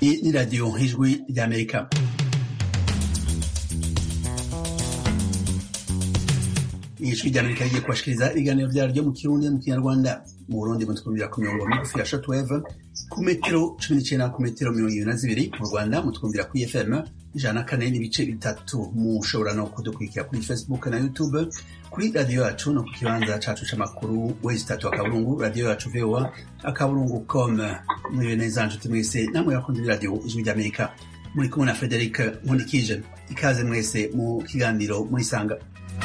Iyi ni radiyo ijwi ry'amerika ijwi ry'amerika rigiye kubashikiriza ibiganiro vyaryo mu kirundi mu kinyarwanda mu burundi mutwumvira ku mirongo migufi ya shortwave ku metero cumi n'icenda ku metero mirongo ibiri na zibiri mu rwanda mutwumvira kuri fm ijana na kane n'ibice bitatu mushobora no kudukurikira kuri facebook na youtube kuri radiyo yacu no ku kibanza cacu c'amakuru wezi tatu akaburungu radiyo yacu voa akaburungu com muriwe neza nshuti mwese namwe bakunze b'iradiyo ijwi ry'amerika muri kumwe na frederic nkundikije ikaze mwese mu kiganiro murisanga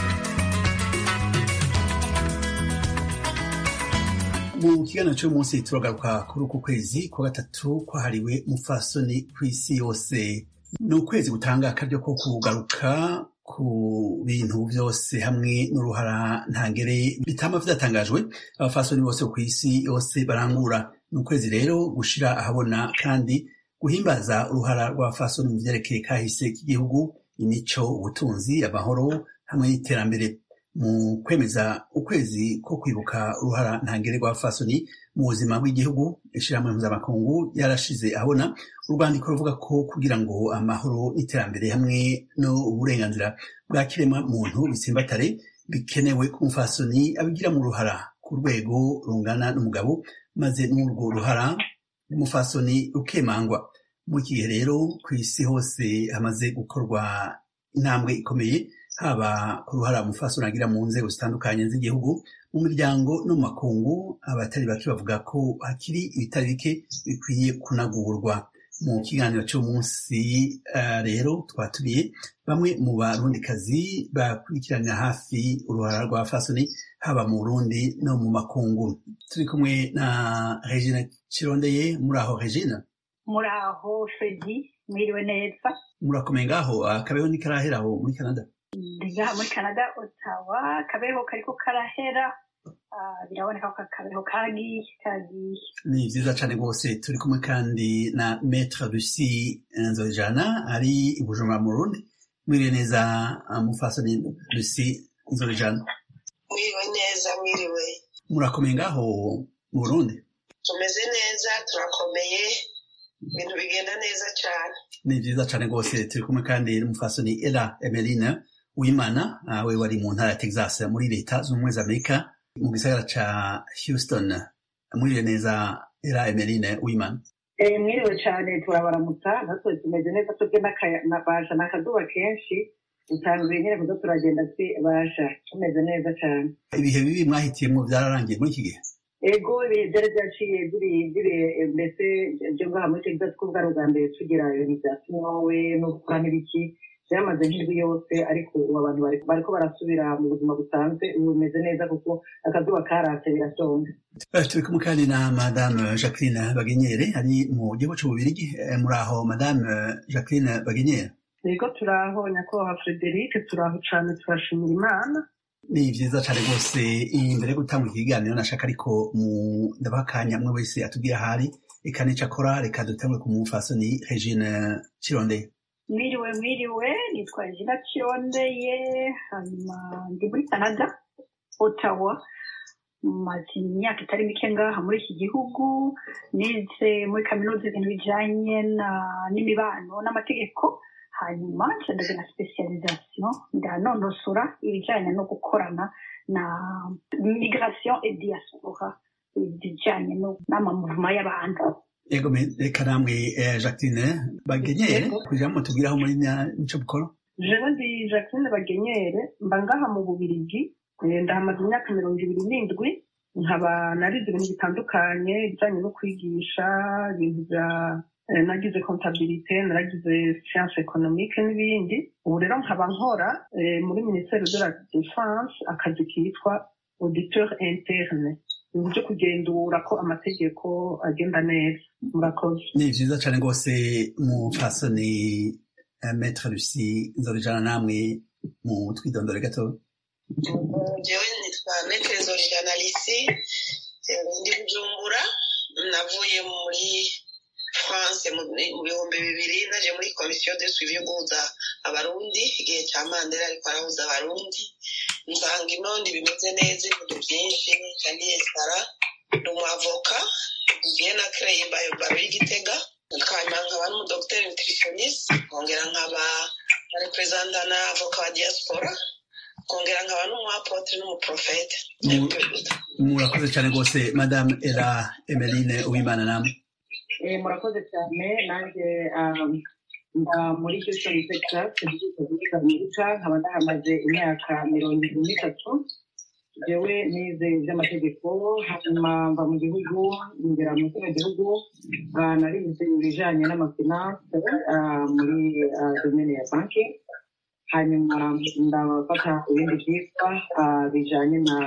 mu kiganiro cy'umunsi turagaruka kuri uku kwezi kwa gatatu kwahariwe mufasoni ku isi yose ni ukwezi gutanga akaryo ko kugaruka ku bintu byose hamwe n'uruhara ntangere bitama vyatangajwe abafasoni bose ku isi yose barangura ni ukwezi rero gushira ahabona kandi guhimbaza uruhara rw'abafasoni mu vyerekeye kahise k'igihugu imico ubutunzi amahoro hamwe n'iterambere mu kwemeza ukwezi ko kwibuka uruhara ntangere rwa fasoni mu buzima bw'igihugu ishirahamwe mpuzamakungu yarashize ahabona urwandiko ruvuga ko kugira ngo amahoro n'iterambere hamwe n'uburenganzira bwa kirema muntu bitsimbatare bikenewe ku mufasoni abigira mu ruhara ku rwego rungana n'umugabo maze n'urwo ruhara rw'umufasoni rukemangwa mu gihe rero ku isi hose hamaze gukorwa intambwe ikomeye haba ku ruhara umufasoni agira mu nzego zitandukanye z'igihugu mu miryango no mu makungu abatari bake bavuga ko hakiri ibitari bike bikwiye kunagurwa mu kiganiro cy'umunsi uh, rero twatumiye bamwe mu barundikazi bakurikiranira hafi uruhara rwa fasoni haba mu burundi no mu makungu turi kumwe na regine kirondeye muri aho regine muri aho fredi mwiriwe neza murakomeye ngaho akabeho ntikarahera aho muri canada ngaha muri canada otawa akabeho kariko karahera biraboneka ko akabeho kagiye kagiye ni vyiza cane rwose turi kumwe kandi na maître lucy nzojana ari i bujumbura mu burundi mwiriwe neza mufasoni lucy nzojana mwiriwe neza mwiriwe murakomeye ngaho mu burundi tumeze neza turakomeye ibintu bigenda neza cyane ni vyiza cane rwose turi kumwe kandi n'umufasoni ela emeline wimana we wari mu ntara ya texas muri leta z'ubumwe za amerika mu gisagara ca houston mwiriwe neza era emeline wimana mwiriwe cyane turabaramutsa natwe tumeze neza twebwe basha n'akazuba kenshi dutanguye nyine kuza turagenda basha tumeze neza cyane ibihe bibi mwahitiyemo byararangiye muri iki gihe ego ibihe byari byaciye biri mbese byo ngaha muri texas ko bwari ubwa mbere tugira ibintu bya sinowe no gukora n'ibiki byamaze nk'indwi yose ariko ubu abantu bariko barasubira mu buzima busanzwe ubu bimeze neza kuko akazuba karatse birasonga turi kumwe kandi na madame jacqueline bagenyere ari mu gihugu c'ububirigi muri aho madame jacqueline bagenyere yego turaho nyakubahwa frederic turaho cane turashimira imana ni vyiza cane rwose imbere yo gutanga ikiganiro nashaka ariko ndabaha akanya mwe wese atubwira ahari eka n'ico akora reka dutangure ku mufasoni regine cirondeye mwiriwe mwiriwe nitwa jina kirondeye hanyuma ndi muri canada ottawa maze imyaka itari mike ngaha muri iki gihugu nize muri kaminuza ibintu bijanye n'imibano n'amategeko hanyuma ndaze na specialisation ndanonosora ibijanye no gukorana na migration et diaspora ibijanye n'amamuvuma y'abantu ego reka namwe jacqueline bagenyere kugira ngo tubwiraho muri nico bukora jewe ndi jacqueline bagenyere mba ngaha mu bubirigi ndahamaze imyaka mirongo ibiri n'indwi nkaba narize ibintu bitandukanye ibijanye no kwigisha ibintu bya nagize comptabilité naragize science économique n'ibindi ubu rero nkaba nkora muri ministère de la défense akazi kitwa auditeur interne ibintu byo kugenzura ko amategeko agenda neza murakoze ni vyiza cane rwose mufasoni maître lucy nzorijana namwe mu twidondore gato jewe nitwa maître nzorijana lisi ndi bujumbura navuye muri france mu bihumbi bibiri naje muri komisiyo de suivi yo guhuza abarundi igihe cya mandela ariko arahuza abarundi nsanga inondi bimeze neza ibintu byinshi cyane sara ni umwavoka bien créé by baro y'igitega hanyuma nkaba n'umudogiteri nutritioniste nkongera nkaba na reperezanta na avoka wa diaspora nkongera nkaba n'umuapotre n'umuprofete murakoze cyane rwose madame era emeline uwimana namwe murakoze cyane nanjye mba muri houston texas muri amerika nkaba ndahamaze imyaka mirongo irindwi n'itatu jewe nize iby'amategeko hanyuma mva mu gihugu ngera mu kino gihugu narize ibijanye n'amafinanse muri domene ya banki hanyuma ndafata ibindi byitwa bijanye na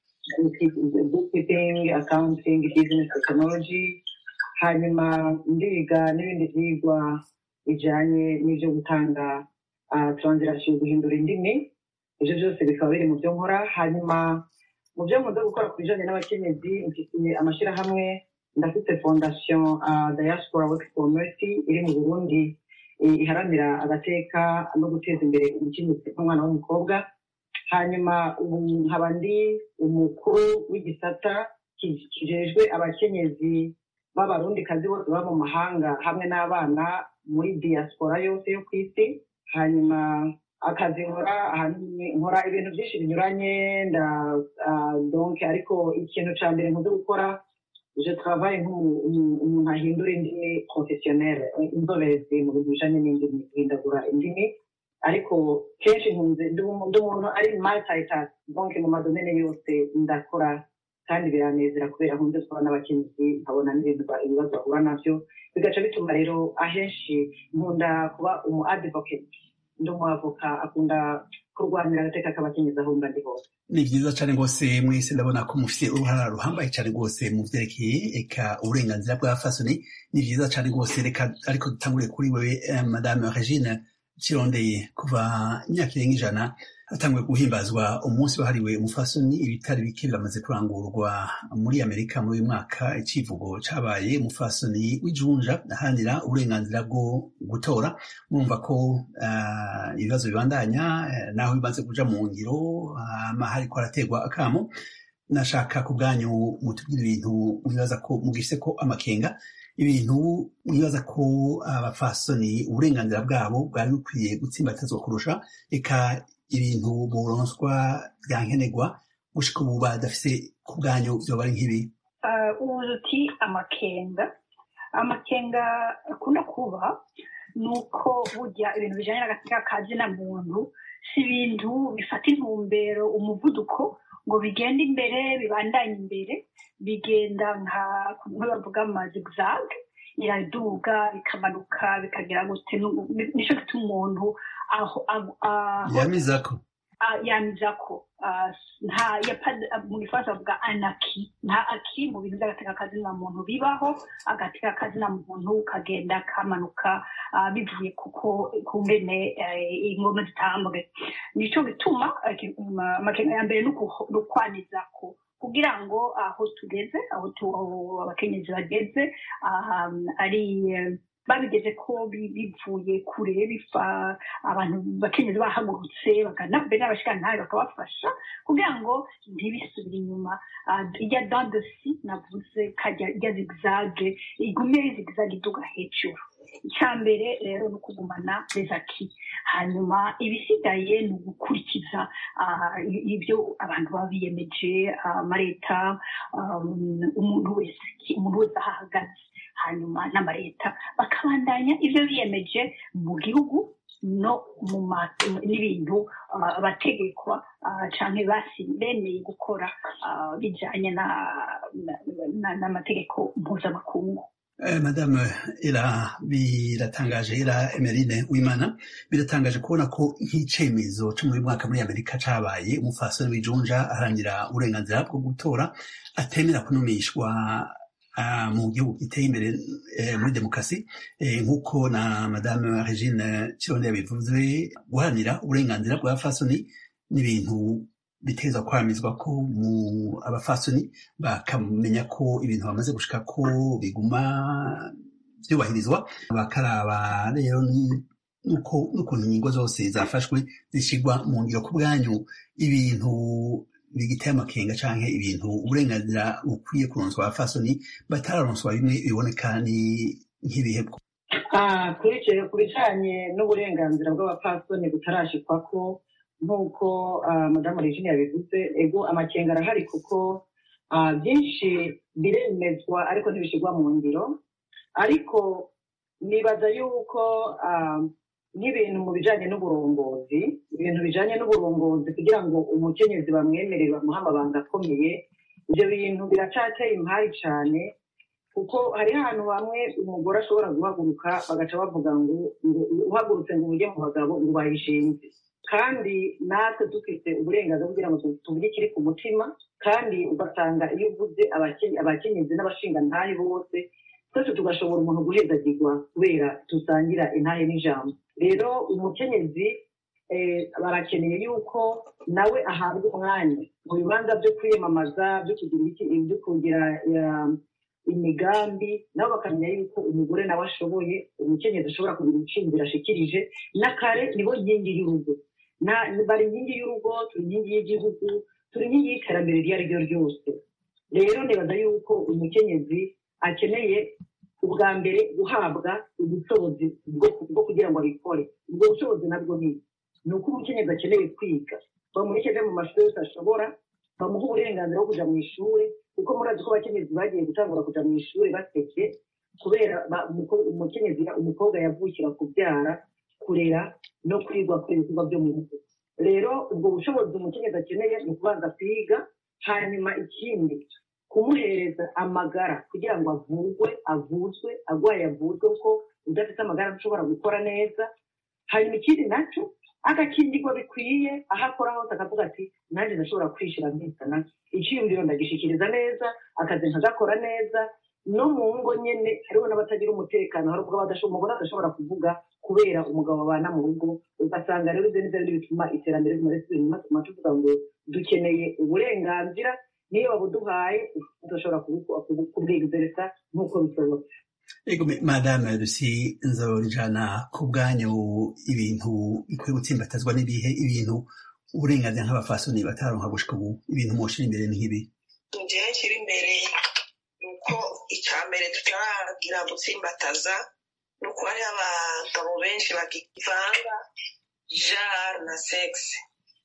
bookkeeping accounting business technology hanyuma ndiga n'ibindi byigwa bijanye n'ibyo gutanga translation guhindura indimi ibyo byose bikaba biri mu byo nkora hanyuma mu byo nkunda gukora ku bijanye n'abakenyezi mfitiye amashyirahamwe ndafite fondation diaspora work for mercy iri mu burundi iharanira agateka no guteza imbere umukenyezi nk'umwana w'umukobwa hanyuma ubu nkaba ndi umukuru w'igisata kijejwe abakenyezi b'abarundikazi bose baba mu mahanga hamwe n'abana muri diaspora yose yo ku isi hanyuma akazi nkora ahanini nkora ibintu byinshi binyuranye nda donc ariko ikintu cya mbere nkunze gukora je travaille nk'umuntu ahindura indimi professionnelle inzobezi mu bintu bijanye n'indimi guhindagura indimi ariko kenshi nkunze ndi umuntu ari multitask donc mu madomene yose ndakora kandi biranezera kubera nkunze kubona n'abakenyezi nkabona n'ibintu ibibazo bahura navyo bigaca bituma rero ahenshi nkunda kuba umu advocate ndi umwavoka akunda kurwanira agateka k'abakenyezi aho mba ndi hose ni byiza cyane rwose mwese ndabona ko mufite uruhara ruhambaye cyane rwose mu byerekeye eka uburenganzira bwa fasoni ni byiza cyane rwose reka ariko dutangure kuri wewe madame regine kirondeye kuva imyaka irenga ijana hatanguye guhimbazwa umunsi wahariwe umufasoni ibitari bike biramaze kurangurwa muri amerika muri uyu mwaka icivugo cabaye umufasoni w'ijunja ahanira uburenganzira bwo gutora murumva ko ibibazo bibandanya naho bimaze kuja mu ngiro hariko haraterwa akamo nashaka ku bwanyu mutubwira ibintu mwibaza ko mugise ko amakenga ibintu mwibaza ko abafasoni uburenganzira bwabo bwari bukwiye gutsimbatazwa kurusha eka ibintu buronswa bya nkenerwa gushika ubu badafise ku bwanyu vyoba ari nk'ibi ubuze uti amakenga amakenga akunda kuba ni uko burya ibintu bijanye n'agateka ka zina muntu si ibintu bifata intumbero umuvuduko ngo bigende imbere bibandanye imbere bigenda nka kumwe bavuga amazigzag iraduga bikamanuka bikagera gute nico gituma umuntu yamizako yamizako nta mu gifaransa bavuga anaki nta aki mu bintu by'agateka kazina muntu bibaho agateka kazina muntu kagenda kamanuka bivuye kuko ku ngene ingoma zitambwe nico gituma amakenga ya mbere ni ukwanizako kugira ngo aho tugeze aho abakenyezi bageze ari babigeze ko bivuye kure bifa abantu bakenyezi bahagurutse mbere n'abashikantahe bakabafasha kugira ngo ntibisubire inyuma ijya dandosi navuze kajya ijya zigzage igume ari zigzage iduga hejuru icya mbere rero ni ukugumana rezaki hanyuma ibisigaye ni ugukurikiza ibyo abantu baba biyemeje amaleta umuntu wese umuntu wese aho ahagaze hanyuma n'amaleta bakabandanya ibyo biyemeje mu gihugu no mu n'ibintu abategekwa cyangwa bemeye gukora bijyanye n'amategeko mpuzamakungu madame ira biratangaje ira emerine wimana biratangaje kubona ko nk'icemezo cyo muri mwaka muri amerika cabaye umufasoni w'ijunja aharangira uburenganzira bwo gutora atemera kunumishwa mu gihugu giteye imbere muri demokarasi nk'uko na madame regine kironde yabivuze guharanira uburenganzira bwa fasoni n'ibintu biteza kwamizwa ko mu abafasoni bakamenya ko ibintu bamaze gushika ko biguma byubahirizwa bakaraba rero n'ukuntu ingingo zose zafashwe zishyirwa mu ngiro ku bwanyu ibintu bigiteye amakenga canke ibintu uburenganzira bukwiye kuronswa abafasoni batararonswa bimwe biboneka ni nk'ibihebwo Ah, kuri icyo ku bijyanye n'uburenganzira bw'abapfasoni butarashikwa ko nk'uko ah, madamu regine yabivuze ego amakenga arahari kuko ah, byinshi biremezwa ariko ntibishyirwa mu ngiro ariko nibaza yuko ah, nk'ibintu mu bijyanye n'uburongozi ibintu bijyanye n'uburongozi kugira ngo umukenyezi bamwemerere bamuhe amabanga akomeye ibyo bintu biracateye impari cyane kuko hariho ahantu hamwe umugore ashobora guhaguruka bagaca bavuga ngo ngo uhagurutse ngo ujye mu bagabo ngo bayishinze kandi natwe dufite uburenganzira kugira ngo tuvuge ikiri ku mutima kandi ugasanga iyo uvuze abake- abakenyezi n'abashingantahe bose twese tugashobora umuntu guhezagirwa kubera dusangira intahe n'ijambo rero umukenyezi eh, barakeneye yuko nawe ahabwa umwanya mu bibanza byo kwiyamamaza byo kugira iki byo kugira eh, imigambi nabo bakamenya yuko umugore nawe ashoboye umukenyezi ashobora kugira ibiciro ashikirije n'akare nibo nkingi y'urugo Na- bari inkingi y'urugo turi inkingi y'igihugu turi inkingi y'iterambere iryo ari ryo ryose rero nibaza yuko umukenyezi akeneye ubwa mbere guhabwa ubushobozi bwo bwo kugira ngo abikore ubwo bushobozi nabwo ni ni uko umukenyezi akeneye kwiga bamureke ave mu mashuri yose ashobora bamuha uburenganzira bwo kuja mu ishuri kuko murazi ko abakenyezi bagiye gutangura kuja mu ishuri baseke kubera ba- umuko- umukenyezi umukobwa yavukira kubyara kurera no kwigwa ku ibikorwa byo mu rugo rero ubwo bushobozi umukenyezi akeneye ni ukubanza kwiga hanyuma ikindi kumuhereza amagara kugira ngo avurwe avuzwe agwaye avuzwe kuko udafite amagara ntashobora gukora neza hanyuma ikindi nacyo agakingirwa bikwiye aho akora hose akavuga ati nanjye ndashobora kwishira nkizana icyiyumviro ndagishikiriza neza akazi nkagakora neza no mu ngo nyene hariho n'abatagira umutekano hari ubwo badasho- umugore adashobora kuvuga kubera umugabo babana mu rugo ugasanga rero ibyo nibyo biri bituma iterambere rimwe risubira inyuma tuma tuvuga ngo dukeneye uburenganzira niyo babuduhaye tudashobora kubu- kubu- kubwigezereza nk'uko bisobanutse Ego me- madame Lucy nzorijana ku bwanyu ibintu bikwiye gutsimbatazwa n'ibihe ibintu uburenganzira nk'abafasoni bataronka gushika ubu ibintu mwoshira imbere ni nk'ibi njyewe kiri imbere ni uko icya mbere tutaragira gutsimbataza ni uko hariho abagabo benshi bakivanga jara na segisi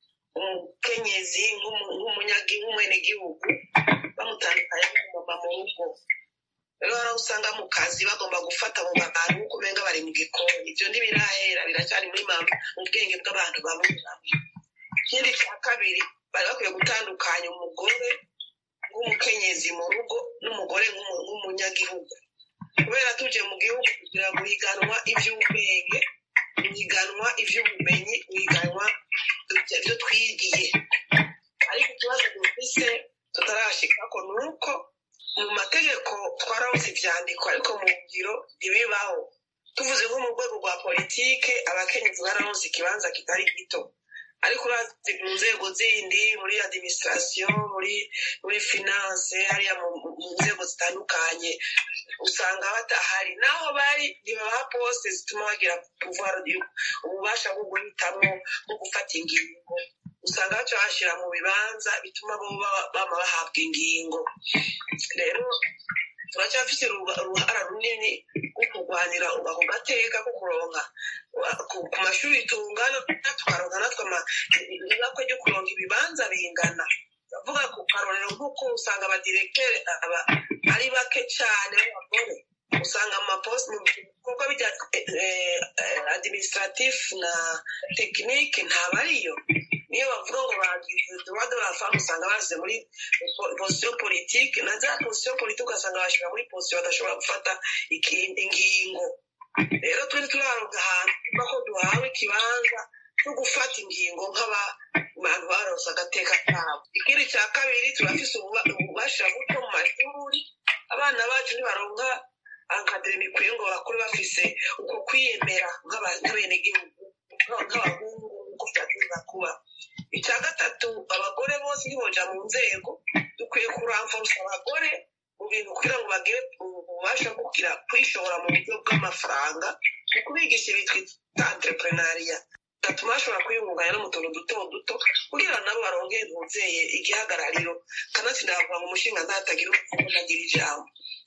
umukenyezi nk'umu- nk'umunyagi- nk'umwenegihugu bamutandukanya n'umumama mu rugo rero hari aho usanga mu kazi bagomba gufata mu bantu nk'uko umenga bari mu gikoni ibyo ntibirahera biracyari muri mama mu bwenge bw'abantu bamwe bamwe ikindi cya kabiri bari bakwiye gutandukanya umugore nk'umukenyezi mu rugo n'umugore nk'umu- nk'umunyagihugu kubera tuje mu gihugu kugira ngo higanwa iby'ubwenge higanwa iby'ubumenyi higanwa ibyo twigiye ariko ikibazo dufise tutarashikako ni uko mu mategeko twarawuze ivyandiko ariko mu ngiro ntibibaho tuvuze nko mu rwego rwa politike abakenyezi barawuze ikibanza kitari gito ariko urazi mu nzego zindi muri administration muri muri finance hariya mu mu nzego zitandukanye usanga batahari naho bari ntibaha poste zituma bagira pouvoir du- ububasha bwo guhitamwo bwo gufata ingingo usanga baca bashyira mu bibanza bituma bo baba- bama bahabwa ingingo rero turacyafite uruba- uruhara runini rwo kurwanira ako gateka ko kuronka ku ku mashuri tungana tukaronka natwe ama- ibakwe ryo kuronka ibibanza bingana ndavuga ku karorero nk'uko usanga abadirektere aba ari bake cyane b'abagore usanga amaposite mu bikorwa bijya administratif na tekinike ntabariyo niyo bavuga ngo bagize droit de la femme usanga bashyize muri po- position politique na za position politique ugasanga bashyira muri position badashobora gufata iki- ingingo rero twari turaronka ahantu tuva ko duhawe ikibanza cyo gufata ingingo nk'abantu baronse agateka kabo ikindi cya kabiri turafise ububa- ububasha buto mu mashuri abana bacu ntibaronka ankadire bikwiye ngo bakure bafise uko kwiyemera nk'aba- nk'abenegihugu nk'abahungu nk'uko byagomba kuba icya gatatu abagore bose ntiboja mu nzego dukwiye kuramvurusa abagore mu bintu kugira ngo bagire ububasha bwo kugira kwishora mu buryo bw'amafaranga mu kubigisha ibitwa entrepreneuria gatuma bashobora kwiyungunganya no mu tuntu duto duto kugira ngo nabo baronke ntuzeye igihagarariro kanatsinda bavuga ngo umushinga ntatagira umuvugo ntagira ijambo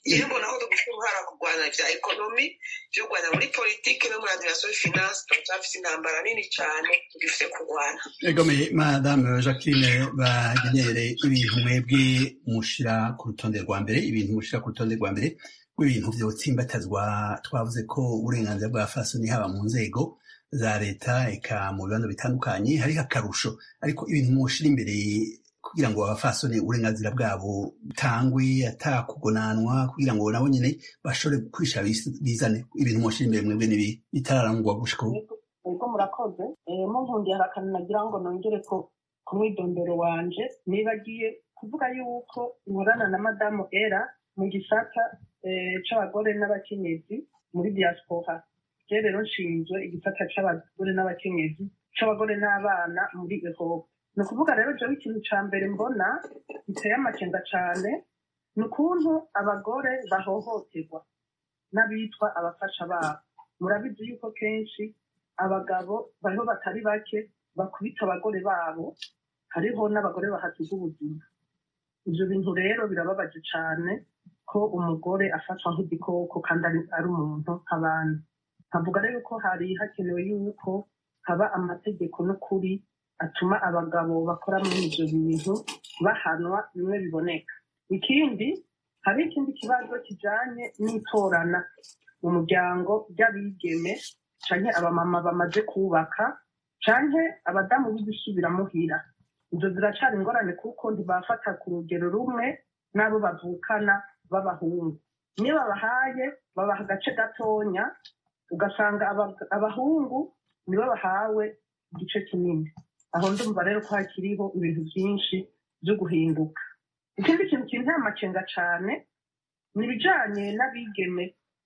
iyo mbona ko dufite uruhara kurwanya bya ekonomi byo kurwanya muri politiki no muri adiration finance turacyafite intambara nini cyane tugifite kurwana egomeye madame jacqueline bagenere ibintu mwebwe mushira ku rutonde rwa mbere ibintu mushira ku rutonde rwa mbere rw'ibintu vyotsimbatazwa twavuze ko uburenganzira bwa fasoni haba mu nzego za leta eka mu bibanza bitandukanye hariho akarusho ariko ibintu mushira imbere kugira ngo abafasoni uburenganzira bwabo butangwe atakugonanwa kugira ngo nabo nyene bashobore kwisha bizane ibintu mushira imbere mwebwe nibi bitararangwa gushika ubu ubwo murakoze munkundiye hari akantu nagira ngo nongere ko ku mwidondoro wanje nibagiye kuvuga yuko nkorana na madamu era mu gisata c'abagore n'abakenyezi muri diaspora je rero nshinzwe igisata c'abagore n'abakenyezi c'abagore n'abana muri ehope ni ukuvuga rero jewe ikintu ca mbere mbona giteye amakenga cane ni ukuntu abagore bahohoterwa n'abitwa abafasha babo murabizi yuko kenshi abagabo bariho batari bake bakubita abagore babo hariho n'abagore bahasiga ubuzima ivyo bintu rero birababaje cane ko umugore afatwa nk'igikoko kandi ari umuntu nk'abandi nkavuga rero ko hari hakenewe yuko haba amategeko n'ukuri atuma abagabo bakora muri ivyo bintu bahanwa bimwe biboneka ikindi hari ikindi kibazo kijanye n'itorana mu muryango ry'abigeme canke abamama bamaze kubaka canke abadamu b'igusubira muhira izo ziracari ingorane kuko ntibafata ku rugero rumwe n'abo bavukana b'abahungu niyo babahaye babaha agace gatonya ugasanga abahungu nibo bahawe igice kinini aho ndumva rero ko hakiriho ibintu byinshi byo guhinduka ikindi kintu kinteye amakenga cane ni ibijanye n'abigeme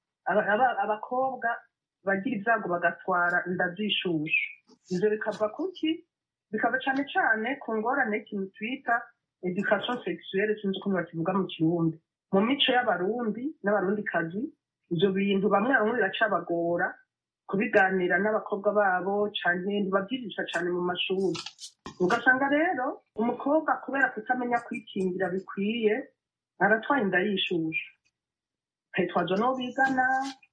abakobwa bagira ibyago bagatwara inda z'ishushu ivyo bikava kuki bikava cane cane ku ngorane y'ikintu twita education sexuelle sinzi ukuntu bakivuga mu kirundi mu mico y'abarundi n'abarundikazi ivyo bintu bamwe bamwe biracabagora kubiganira n'abakobwa babo canke ntibavyigisha cane mu mashuri ugasanga rero umukobwa kubera kutamenya kwikingira bikwiye aratwaye inda y'ishushu akayitwaza n'uwo bigana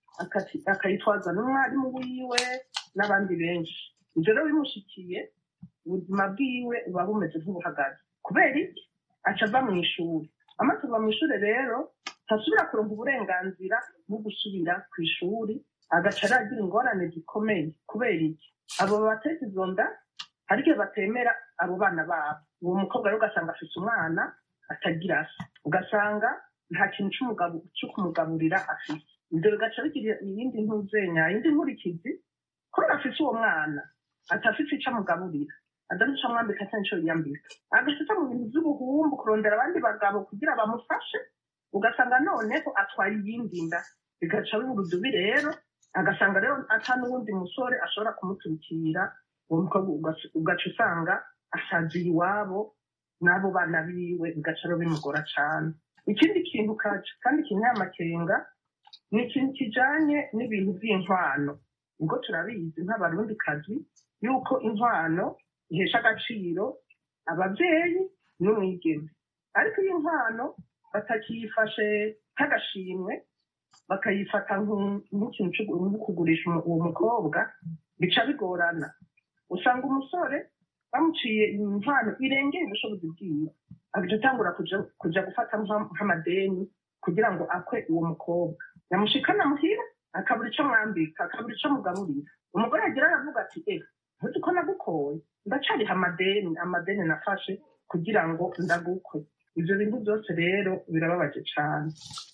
akayitwaza n'umwarimu wiwe n'abandi benshi ivyo rero bimushikiye ubuzima bwiwe buba bumeze nk'ubuhagaze kubera iki aca ava mu ishuri amaze kuva mu ishuri rero ntasubira kuronka uburenganzira bwo gusubira ku ishuri agaca aragira ingorane zikomeye kubera iki abo bateza izo nda hari igihe batemera abo bana babo uwo mukobwa rero ugasanga afise umwana atagira se ugasanga nta kintu cyo kumugaburira afite ibyo bigaca bigira iyindi ntuzenya iyindi nkurikizi kubera afise uwo mwana atafite ico amugaburira adafite ico amwambika cyangwa ico yiyambika agashita mu bintu vy'ubuhumbu kurondera abandi bagabo kugira bamufashe ugasanga noneho atwaye iyindi nda bigaca biba urudubi rero agasanga rero ata n'uwundi musore ashobora kumuturikira uwo mukobwa ugaca usanga asaziye iwabo n'abo bana biwe bigaca rero bimugora cane ikindi kintu kandi kinteye amakenga ni ikintu kijanye n'ibintu vy'inkwano ubwo turabizi nk'abarundikazi yuko inkwano ihesha agaciro abavyeyi n'umwigeme ariko iyo inkwano batakiyifashe nk'agashimwe bakayifata nk'ikintu cyo kugurisha uwo mukobwa bica bigorana usanga umusore bamuciye inkwano irengeye ubushobozi bwiwe agaca atangura kuja gufata nk'amadeni kugira ngo akwe uwo mukobwa yamushikana muhira akabura ico mwambika akabura ico mugaburira umugore yagira aravuga ati eh ntuzi ko nagukoye ndacariha amadeni amadeni nafashe kugira ngo ndagukwe ivyo bintu byose rero birababaje cane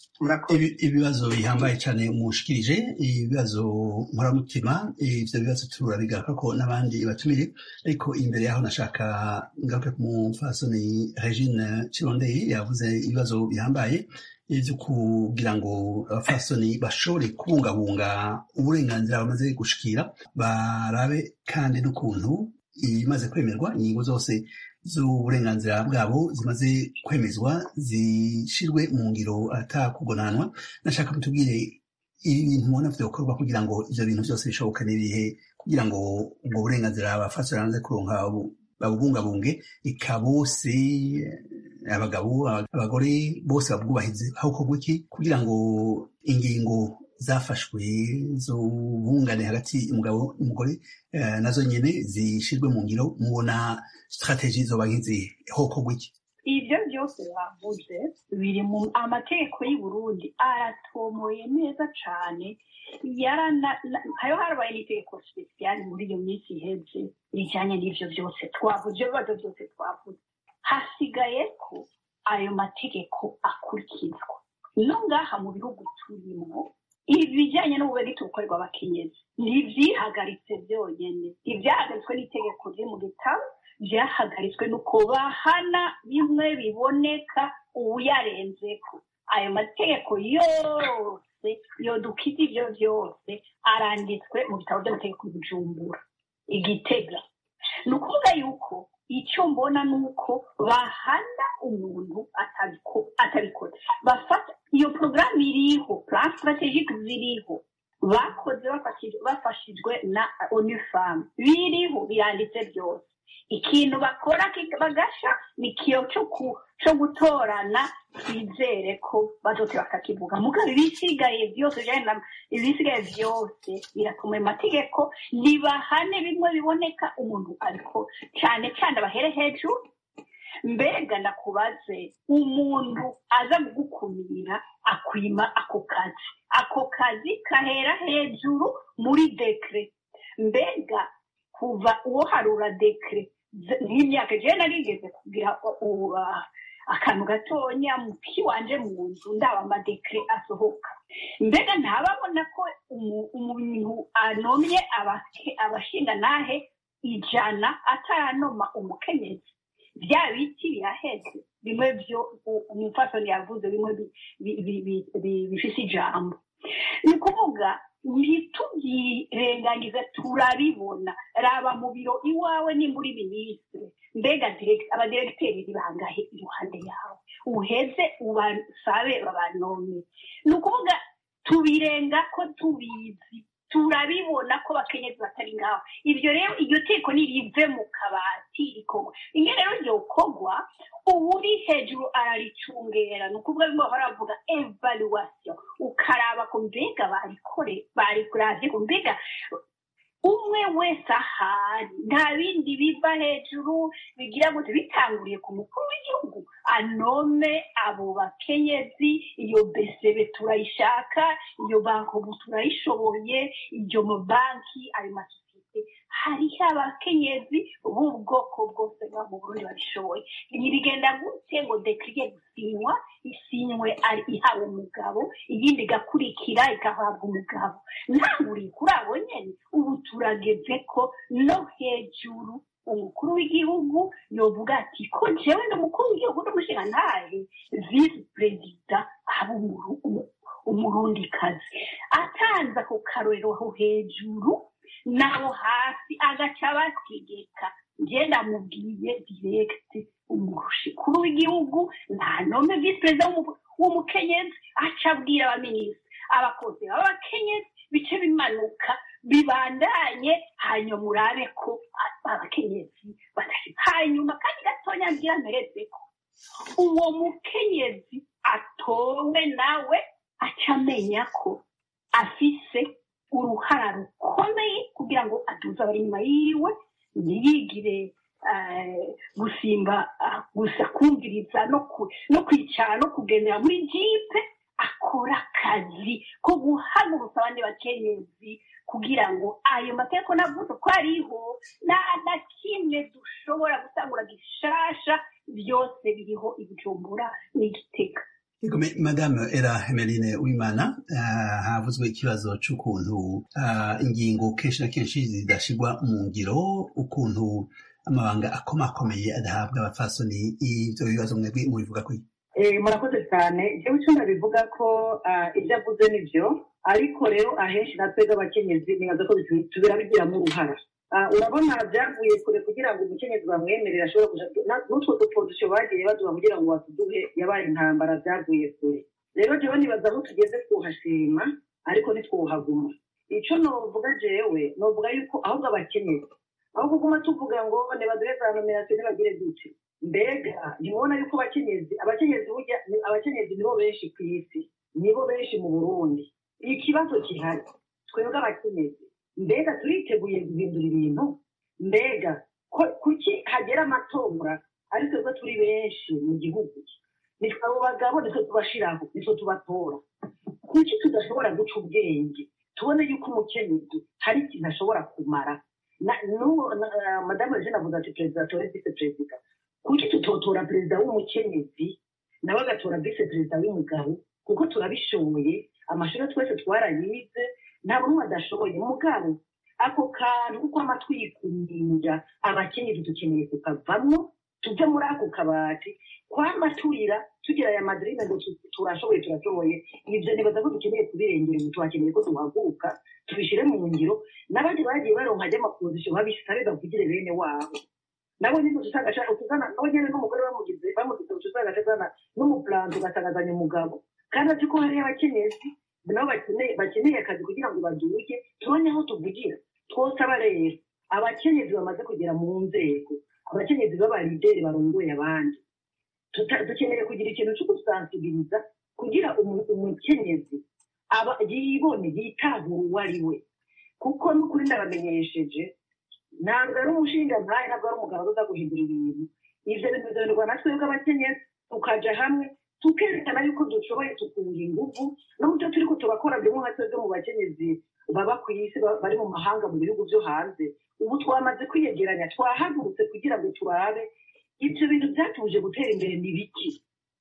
ibibazo bihambaye cyane mushikirije ibibazo nkoramutima ivyo bibazo turabigaruka ko n'abandi batumire ariko imbere yaho nashaka ngaruke ku mufasoni regine kirondeye yavuze ibibazo bihambaye vyo kugira ngo abafasoni bashobore kubungabunga uburenganzira bamaze gushikira barabe kandi n'ukuntu ibimaze kwemerwa ingingo zose z'uburenganzira bwabo zimaze kwemezwa zishirwe mu ngiro atakugonanwa nashaka mutubwire ibintu mubona vyokorwa kugira ngo ivyo bintu vyose bishoboka n'ibihe kugira ngo ubwo burenganzira abafasoni bamaze kuronka babubungabunge eka bose abagabo abagore bose babwubahirize hakorwa iki kugira ngo ingingo zafashwe zo bungane hagati y'umugabo n'umugore nazo nyene zishirwe mu ngiro mubona strategie zoba nk'izihe hokorwa iki ibyo byose bavuze biri mu amategeko y'u Burundi aratomoye neza cyane hayo harabaye n'itegeko sipesiyali muri iyo minsi iheze rijyanye n'ibyo byose twavuze ibyo bibazo byose twavuze hasigaye ko ayo mategeko akurikizwa no ngaha mu bihugu turimo ibijyanye n'ububeriti bukorerwa abakenyezi ntibyihagaritse byonyine ibyahagaritswe n'itegeko riri mu gitabo byahagaritswe n'uko bahana bimwe biboneka uwuyarenzeko ayo mategeko yose yodukiza ibyo byose aranditswe mu bitabo by'amategeko y'ubujumbura igitega ni ukuvuga yuko icyo mbona ni uko bahana umuntu atabikora bafata iyo porogaramu iriho plan strategique ziriho bakoze bafashijwe na unifamu biriho biranditse byose ikintu bakora bagasha ni ikiyo cyo gutorana twizere ko bazote bakakivuga mugabo ibisigaye byose ibisigaye byose biratuma ayo mategeko ntibahane bimwe biboneka umuntu ariko cyane cyane abahere hejuru mbega ndakubaze umuntu aza kugukumira akwima ako kazi ako kazi kahera hejuru muri dekire mbega kuva uwo harura dekire nk'imyaka ejo narigeze kugira akantu gatonya kiwanje mu nzu ndaba amadekire asohoka mbega ntababona ko umuntu anomye abashinga nahe ijana ataranoma umukenyezi bya biti biraheze bimwe byo umupfasoni yavuze bimwe bifite ijambo ni ukuvuga ntitubyirengagize turabibona raba mu biro iwawe ni muri minisitiri mbega abadiregiteri bangahe iruhande yawe uheze ubasabe babanome ni ukuvuga tubirenga ko tubizi turabibona ko bakenyezi batari ngaho ibyo rero iryo teko nirive mu kabati rikorwa rimwe rero ryokorwa ubu uri hejuru araricungera ni ukuvuga bimwe bahora bavuga evaluation ukaraba ko mbega barikore barikuravye ko mbega umwe wese ahari nta bindi biva hejuru bigira gute bitanguriye ku mukuru w'igihugu anome abo bakenyezi iyo besebe turayishaka iyo bankobu turayishoboye iyo mabanki ayo masosiyete hariho abakenyezi b'ubwoko bwose bwa mu burundi babishoboye ntibigenda gute ngo dekiriye gusinywa isinywe ari ihawe umugabo iyindi igakurikira igahabwa umugabo ntanguriye kuri abo nyine ubu turageze ko no hejuru umukuru w'igihugu yovuga ati ko jewe n'umukuru w'igihugu n'umushinga ntahe visi perezida aba umurundikazi atanze ako karorero aho hejuru naho hasi agaca bategeka ngenda mubwiye diregiti umukuru w'igihugu nta nome visi perezida w'umukenyezi aca abwira abaminisitiri abakozi b'abakenyezi bice bimanuka bibandanye hanyuma urabe ko abakenyezi badashira hanyuma kandi gatonya mbwira mpereze ko uwo mukenyezi atowe nawe aca amenya ko afise uruhara rukomeye kugira ngo aduze abari inyuma yiwe ntiyigire gusimba gusa kumviriza no kwicara no kugendera muri jipe akora akazi ko guhagurutsa abandi bakenyezi kugira ngo ayo mategeko navuze ko ariho nta na kimwe dushobora gutangura gishasha byose biriho ibijumbura n'igitega madame era hemeline wimana havuzwe ikibazo cy'ukuntu ingingo kenshi na kenshi zidashyirwa mu ngiro ukuntu amabanga akomakomeye adahabwa abapfasoni ibyo bibazo mwebwe mubivuga ko murakoze cyane ibyo wicunda bivuga ko ibyo avuze nibyo ariko rero ahenshi natwe abakenyezi nibaza ko birabigiramo uruhara urabona byavuye kure kugira ngo umukenyezi bamwemerere ashobora kuja n'utwo dupozisiyo bagiye baduha kugira ngo batuduhe yabaye intambara byavuye kure rero jewe nibaza aho tugeze twuhashima ariko ntitwuhaguma icyo novuga jewe novuga yuko ahubwo abakenyezi aho kuguma tuvuga ngo nibaduhe za nominasiyo ntibagire gute mbega ntibona yuko abakenyezi abakenyezi burya ni- abakenyezi nibo benshi ku isi nibo benshi mu burundi ikibazo gihari twebwe abakenyezi mbega turiteguye guhindura ibintu mbega ko- kuki hagera amatora ari twebwe turi benshi mu gihugu nitwe abo bagabo nitwe tubashiraho nitwe tubatora kuki tudashobora guca ubwenge tubone yuko umukenyezi hari ikintu ashobora kumara Na- n'uwo na- ah, madamu eugene avuze ati perezida atore vise perezida kuki tutotora perezida w'umukenyezi nawe agatora vise perezida w'umugabo kuko turabishoboye amashuri twese twarayize nta n'umwe adashoboye mugabo ako kantu kuko amatwi yikumira abakenyezi dukeneye kukavamwo tuve muri ako kabati kwama turira tugira aya madirine ngo tu- turashoboye turashoboye ibyo nibaza ko dukeneye kubirengera ubu tuhakeneye ko duhaguruka tubishyire mu ngiro n'abandi bagiye baronka ajya amapozisiyo babisare bavugire bene wabo nabo nyine usanga utuzana nabo nyine n'umugore bamugize bamugize usanga azana n'umupuranto ugasangazanya umugabo kandi azi ko hariyo abakenyezi nabo bakeneye bakeneye akazi kugira ngo baduke tubone aho tuvugira twosaba rero abakenyezi bamaze kugera mu nzego abakenyezi b'abarideri barongoye abandi Tuta- dukeneye kugira ikintu cyo gusansibiriza kugira umu- umukenyezi aba yibone yitahura uwo ari we kuko n'ukuri ndabamenyesheje ntabwo ari umushinga nkaye ntabwo ari umugabo uza guhindura ibintu ibyo bintu bizoherwa na twebwe abakenyezi tukaja hamwe tukerekana yuko dushoboye tukunga ingufu n'uburyo turi ko tubakora bimwe nka twebwe mu bakenyezi baba ku isi ba- bari mu mahanga mu bihugu byo hanze ubu twamaze kwiyegeranya twahagurutse kugira ngo turabe ibyo bintu byatuje gutera imbere ni biki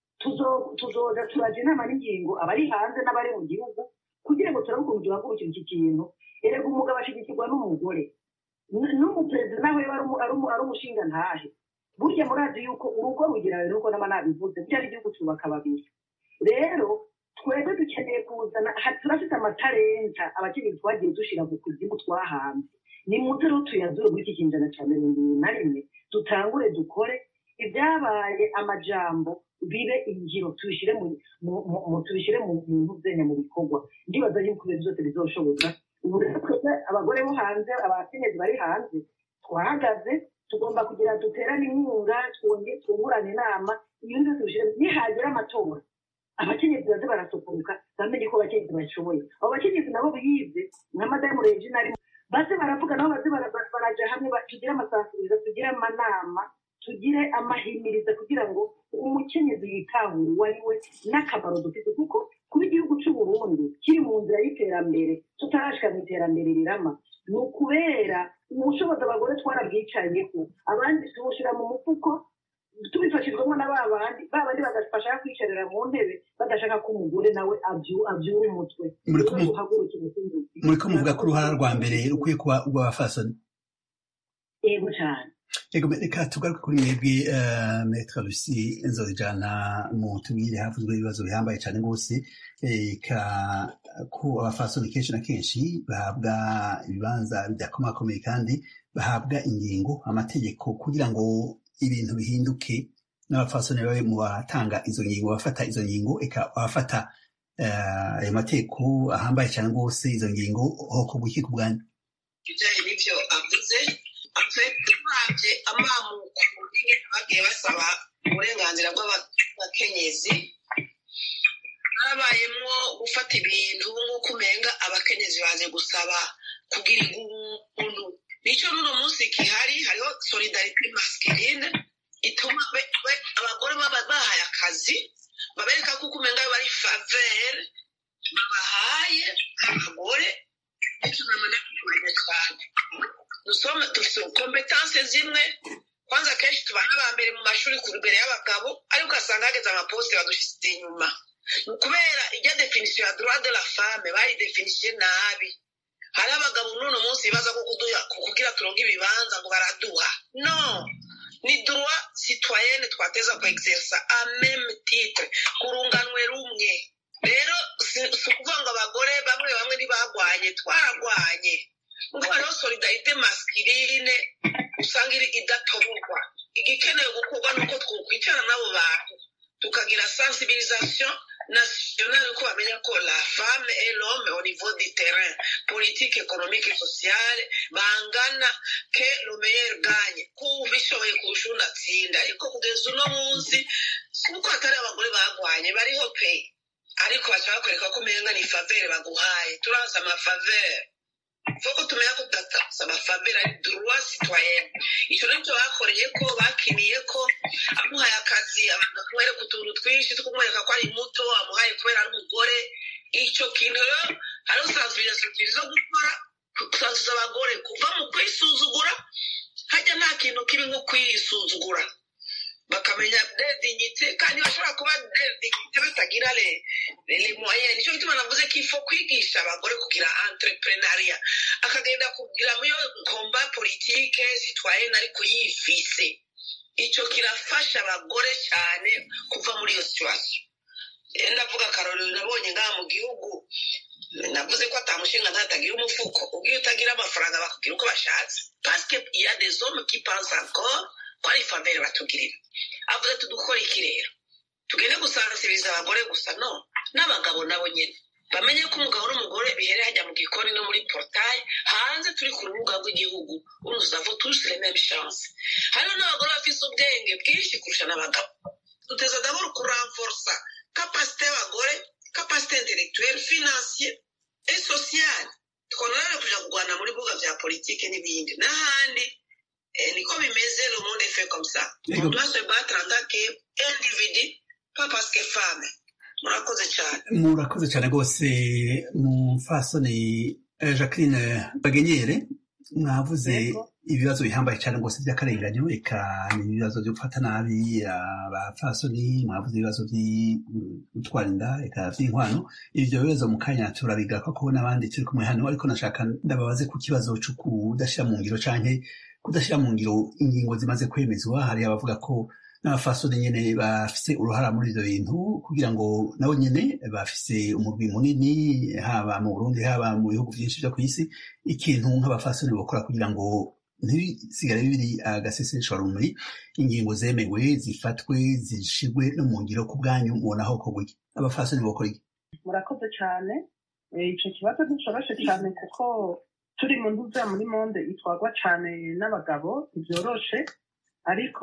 Tuzo- tuzoza turaja inama n'ingingo abari hanze n'abari mu gihugu kugira ngo turabe ukuntu duhagurukira iki kintu erega umugabo ashigikirwa n'umugore N- n'umuperezida nawe ari umu- ari umu- ari umushinga ntahe burya murazi yuko urugo rugira rero uko n'aba nabivuze burya n'igihugu cyubaka babiri rero twebwe dukeneye kuzana ha- turafite amatarenta abakenyezi twagiye dushira mu kuzimu twahanze ni muze rero tuyazure muri iki kinjana cya mirongo ibiri na rimwe dutangure dukore ibyabaye amajambo bibe ingiro tubishyire mu mu- mu- mu- tubishyire mu bintu byenya mu bikorwa ndibaza yuko ibintu byose bizoshoboka ubu rero twebwe abagore bo hanze abakenyezi bari hanze twahagaze tugomba kugira duterane inkunga twonge twungurane inama ibintu byose tubishyire nihagera amatora abakenyezi baze barasokoruka bamenye ko abakenyezi bashoboye abo bakenyezi nabo biyize nka madamu regina arimo baze baravuga nabo baze bara- bara- baraja hamwe ba- tugire amasansuriza tugire amanama tugire amahimiriza kugira ngo umukenyezi yitahure uwo ari we n'akamaro dufite kuko kuba igihugu cy'u Burundi kiri mu nzira y'iterambere tutarashika mu iterambere rirama ni ukubera ubushobozi abagore twarabwicayeho abandi tubushira mu mufuko tubifashijwemo na ba bandi ba bandi bagafasha kwicarira mu ntebe badashaka ko umugore nawe abyu- abyura umutwe Muriko mu- duhagurukire umukenyezi muriko muvuga ko uruhara rwa mbere rukwiye kuba urw'abafasoni yego cyane Ego reka tugaruke kuri mwebwe eh, Maître Lucie Nzojana mu tubwire havuzwe ibibazo bihambaye cyane rwose eh, ka ko abafasoni kenshi na kenshi bahabwa ibibanza bidakomakomeye kandi bahabwa ingingo amategeko kugira ngo ibintu bihinduke n'abafasoni babe mu batanga izo ngingo bafata izo ngingo eka abafata eh, ayo mategeko ahambaye cyane rwose izo ngingo hoko guki ku bwanyu ibijyanye n'ibyo avuze uravye amamuko y'ingene bagiye basaba uburenganzira bw'abakenyezi harabayemwo gufata ibintu nk'uko umenga abakenyezi baje gusaba kugira igundu nico n'uno munsi gihari hariho solidarite masculine ituma be- be- abagore baba bahaye akazi babereka kuko umenga bari favere babahaye abagore itunamana kumenya cyane dusoma dufite kompetanse zimwe kwanza kenshi tuba n'abambere mu mashuri ku imbere y'abagabo ariko ugasanga hageze amaposite badushyize inyuma Ni kubera ijya definisiyo ya droit de la femme bayidefinisiye nabi hari abagabo n'uno munsi bibaza ko kuduha kugira turonke ibibanza ngo baraduha no ni droit citoyenne twateza ku exersa a meme titre ku runganwe rumwe rero si si ukuvuga ngo abagore bamwe bamwe ntibagwanye twaragwanye ubwo hariho solidarite masculine usanga iri idatoborwa igikenewe gukorwa ni uko twokwicara n'abo bantu tukagira sensibilisation nationale ko bamenya ko la femme et l'homme au niveau du terrain politique économique et sociale bangana ke le meilleur gagne kubishoboye kurusha unatsinda ariko kugeza uno munsi nuko hatari abagore bagwanye bariho pe ariko baca bakwereka ko umenga ni favere baguhaye turazi amafavere foko tumenya ko tutataza amafavere ari droit citoyen ico nicyo bakoreye ko bakiniye ko amuhaye akazi abantu kumwereka utuntu twinshi two kumwereka ko ari muto amuhaye kubera ari umugore ico kintu rero hariho sensibilisation zo gukora gusanzuza abagore kuva mu kwisuzugura hajya nta kintu kibi nko kwisuzugura bakamenya dedignité kandi bashobora kuba dedignité batagira le le moyen nicyo gituma navuze ko ifo kwigisha abagore kugira entrepreneuria akagenda kugira muri komba politike citoyenne ariko yifise ico kirafasha abagore cyane kuva muri iyo situation ndavuga akarorero nabonye ngaha mu gihugu navuze ko atamushinga ntatagira umufuko ubwiyo utagira amafaranga bakubwira uko bashatse parce que il y a des hommes qui pensent encore ko ari famille batugirira avuze tudukora iki rero tugende gusansibiriza abagore gusa no n'abagabo nabo nyine bamenye ko umugabo n'umugore bihere hajya mu gikoni no muri portail hanze turi ku rubuga rw'igihugu ubu tuzava tous les mêmes chances hariho n'abagore bafise ubwenge bwinshi kurusha n'abagabo duteza d'abord kuranforsa kapasite y'abagore kapasite intellectuelle financier et sociale twonora kuja kurwana muri bibuga vya politike n'ibindi n'ahandi eh, niko bimeze le monde est fait comme ça on doit se battre en tant qu'individu pas parce que femme murakoze cyane murakoze cyane rwose mufasoni eh, jacqueline bagenyere mwavuze Yego. ibibazo bihambaye cyane rwose by'akarenganyo eka ni ibibazo byo gufata nabi abafasoni mwavuze ibibazo byo gutwara inda eka by'inkwano ibyo bibazo mu kanya turabigaruka ko n'abandi turi kumwe hano ariko nashaka ndababaze ku kibazo cyo kudashyira mu ngiro canke kudashyira mu ngiro ingingo zimaze kwemezwa hari abavuga ko n'abafasoni nyene bafise uruhara muri ivyo bintu kugira ngo nabo nyene bafise umurwi munini haba mu burundi haba mu bihugu vyinshi vyo kw'isi ikintu nk'abafasoni bokora kugira ngo ntibisigare biri agaseseshwa rumuri ingingo zemewe zifatwe zishirwe no mu ngiro ku bwanyu mubona aho kogwa iki abafasoni bokora iki murakoze cyane Eh, ico kibazo nticoroshe cyane kuko turi mu ntuza muri monde itwarwa cyane n'abagabo ntibyoroshe ariko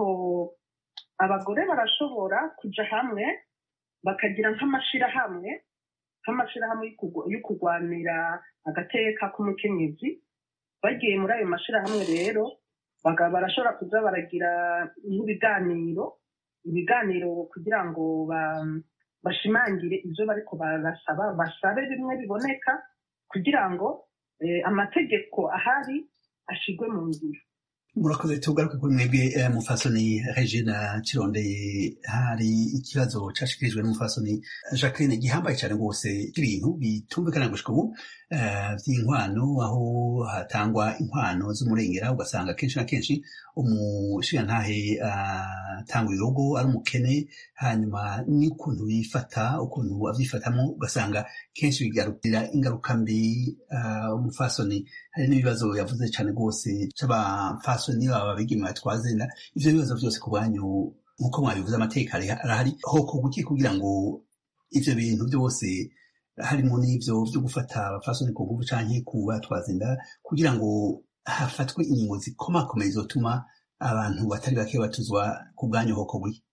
abagore barashobora kuja hamwe bakagira nk'amashirahamwe nk'amashirahamwe yo kugwa- yo kurwanira agateka k'umukenyezi bagiye muri ayo mashirahamwe rero baga- barashobora kuza baragira nk'ibiganiro ibiganiro kugira ngo ba- bashimangire ibyo bariko barasaba basabe bimwe biboneka kugira ngo eh, amategeko ahari ashigwe mu ngiro murakoze tugaruke kuri mwebwe eh, mufasoni regina kirondeye hari ikibazo cashikirijwe n'umufasoni jacqueline gihambaye cyane rwose ibintu bitumvikana gushika ubu eh, vy'inkwano aho hatangwa inkwano z'umurengera ugasanga kenshi na kenshi umushigantahe atanga urugo ari umukene hanyuma n'ukuntu yifata ukuntu avyifatamwo ugasanga kenshi bigarukira ingaruka mbi ah, umufasoni hari n'ibibazo yavuze cyane rwose c'abafasoni baba abigeme batwaza inda ivyo bibazo byose ku banyu nk'uko mwabivuze amateka ari- arahari hokorwa iki kugira ngo ivyo bintu byose harimo n'ivyo vyo gufata abafasoni ku nguvu canke ku batwaza inda kugira ngo hafatwe ingingo zikomakomeye zotuma abantu batari bake batuzwa ku bwanyu hokorwa iki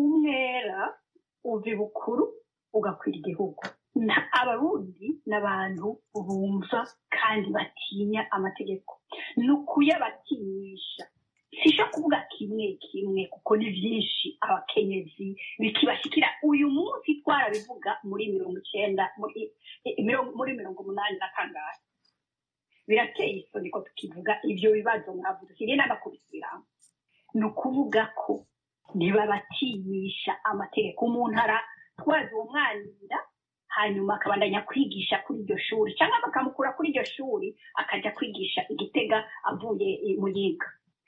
umwera uva ibukuru ugakwira igihugu Na- abarundi ni abantu bumva kandi batinya amategeko ni ukuyabatinyisha sisho kuvuga kimwe kimwe kuko ni byinshi abakenyezi bikibashikira uyu munsi twarabivuga muri mirongo icyenda muri eh, mirongo- muri mirongo umunani na kangahe birateye isoni ko tukivuga ibyo bibazo mwavuze siriye n'abakubisiramo ni ukuvuga ko ntibabatinyisha amategeko umuntu aratwaza uwo mwanira hanyuma akabandanya kwigisha kuri iryo shuri cyangwa bakamukura kuri iryo shuri akajya kwigisha igitega avuye eh, mu yiga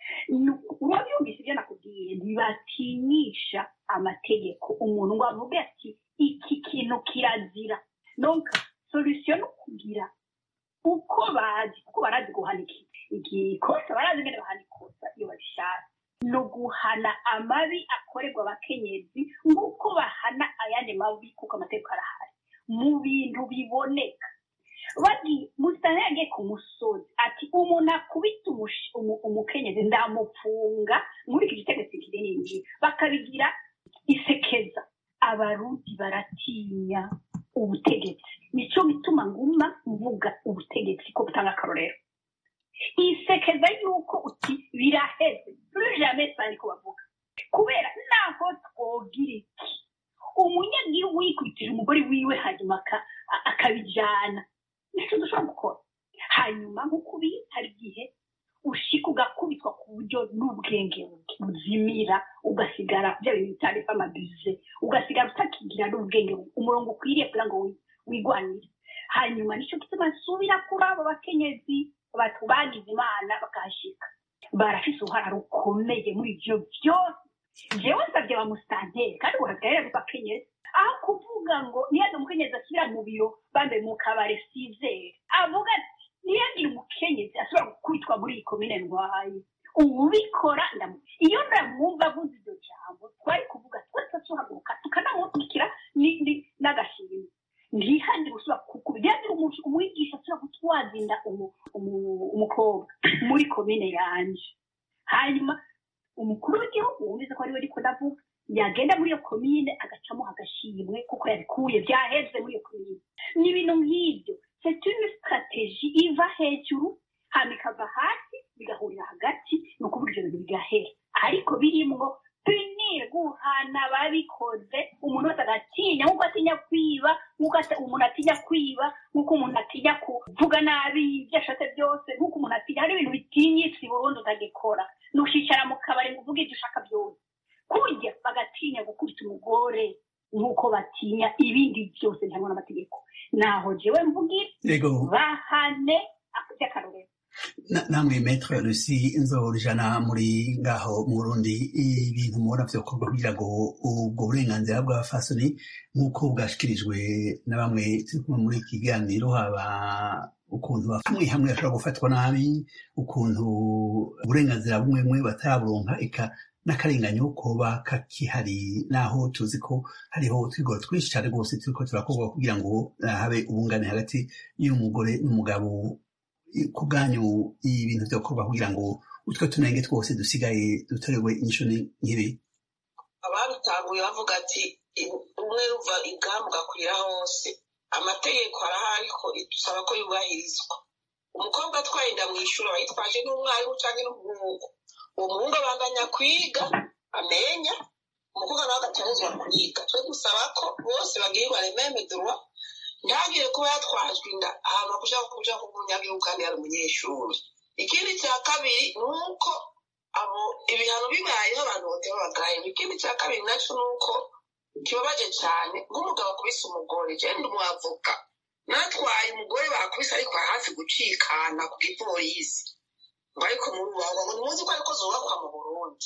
urabyumvise ibyo nakubwiye ntibatinyisha amategeko umuntu ngo avuge ati iki kintu kirazira donc solution ni ukugira uko bazi kuko barazi guhana iki igikosa barazi ingene bahana ikosa iyo babishatse ni uguhana amabi akorerwa abakenyezi nk'uko bahana ayandi mabi kuko amategeko arahari mu bintu biboneka bagiye musitani yagiye ku musozi ati umuntu akubita umush- umu- umukenyezi ndamupfunga muri iki gitegetsi kinini bakabigira isekeza abarundi baratinya ubutegetsi nicyo gituma nguma mvuga ubutegetsi ko butanga akarorero isekeza yuko uti biraheze jamais sani ko bavuga kubera naho twogira iki umunyagihugu yikubitije umugore wiwe hanyuma aka- a- akabijana nicyo dushobora gukora hanyuma nk'uko ubizi hari igihe ushika ugakubitwa ku buryo n'ubwenge buzimira ugasigara bya bintu bitari amabize ugasigara utakigira n'ubwenge umurongo ukwiriye kugira ngo wi- wigwanire hanyuma nicyo gituma nsubira kuri abo bakenyezi batu bagize imana bakahashika barafise uruhara rukomeye muri ivyo byose jewe nsavye bamusitanteri kandi uhagarare bakenyezi aho kuvuga ngo niyaze umukenyezi asubira mu biro bambe mu kabare sizere avuga ati ntiyagire umukenyezi asubira gukubitwa muri iyi komine ndwaye ubikora ndamu iyo ndamwumva avuze iryo jambo twari kuvuga twese tuhaguruka tukanamubikira ni- ni- n'agashimwe ntihagire usubira kukuba ntihagire umuntu- umwigisha asubira gutwaza inda umu- umu- umukobwa muri komine yanje hanyuma umukuru w'igihugu wumvise ko ariwe ariko ndavuga yagenda muri iyo komine agacamo agashimwe kuko yabikuye byaheze muri iyo komine ni ibintu nk'ibyo c'est une stratégie iva hejuru hama ikava hasi bigahurira hagati ni ukuvuga ibyo bintu bigahera ariko birimwo punir guhana ababikoze umuntu wese agatinya nk'uko atinya kwiba nk'uko ati- umuntu atinya kwiba nk'uko umuntu atinya kuvuga nabi ibyo ashatse byose nk'uko umuntu atinya hari ibintu bitinyitse i burundi utagikora nushicara mu kabari ngo uvuge ibyo ushaka byose kurya bagatinya gukubita umugore nk'uko batinya ibindi byose ntabwo n'amategeko naho jewe mvugira yego bahane by'akarorero Na- namwe metre rusi nzorijana muri ngaho mu burundi ibintu mubona vyokorwa kugira ngo ubwo burenganzira bw'abafasoni nk'uko bwashikirijwe na bamwe turi kumwe muri iki kiganiro haba ukuntu hamwe hamwe bashobora gufatwa nabi ukuntu uburenganzira bumwe bumwe bataraburonka eka n'akarenganyo koba kakihari naho tuzi ko hariho utwigoro twinshi cyane rwose turiko turakorwa kugira ngo eh, habe ubungane hagati y'umugore n'umugabo ku bwanyu ibintu byokorwa kugira ngo utwo tunenge twose dusigaye dutorewe inyishu ni- nk'ibi ababitanguye bavuga ati umwe ruva ibwami ugakwira hose amategeko arahari ariko dusaba ko yubahirizwa umukobwa atwaye inda mu ishuri aba yitwaje n'umwarimu cyangwa n'umuhungu uwo muhungu abandanya kwiga amenya umukobwa nawe agatangizwa kwiga twe dusaba ko bose bagirirwa rememe droit ntagire kuba yatwajwe inda ahantu kuja kuja kumunyagihugu kandi yari umunyeshuri ikindi cya kabiri ni uko abo ibihano bibayeho abantu botera bagaye ikindi cya kabiri nacyo ni uko kibabaje cyane nk'umugabo akubise umugore jewe ndi umwavoka natwaye umugore bakubise ariko hafi gucikana ku gipolisi ngo ariko murubahwa ngo ntimuzi ko ariko zubakwa mu burundi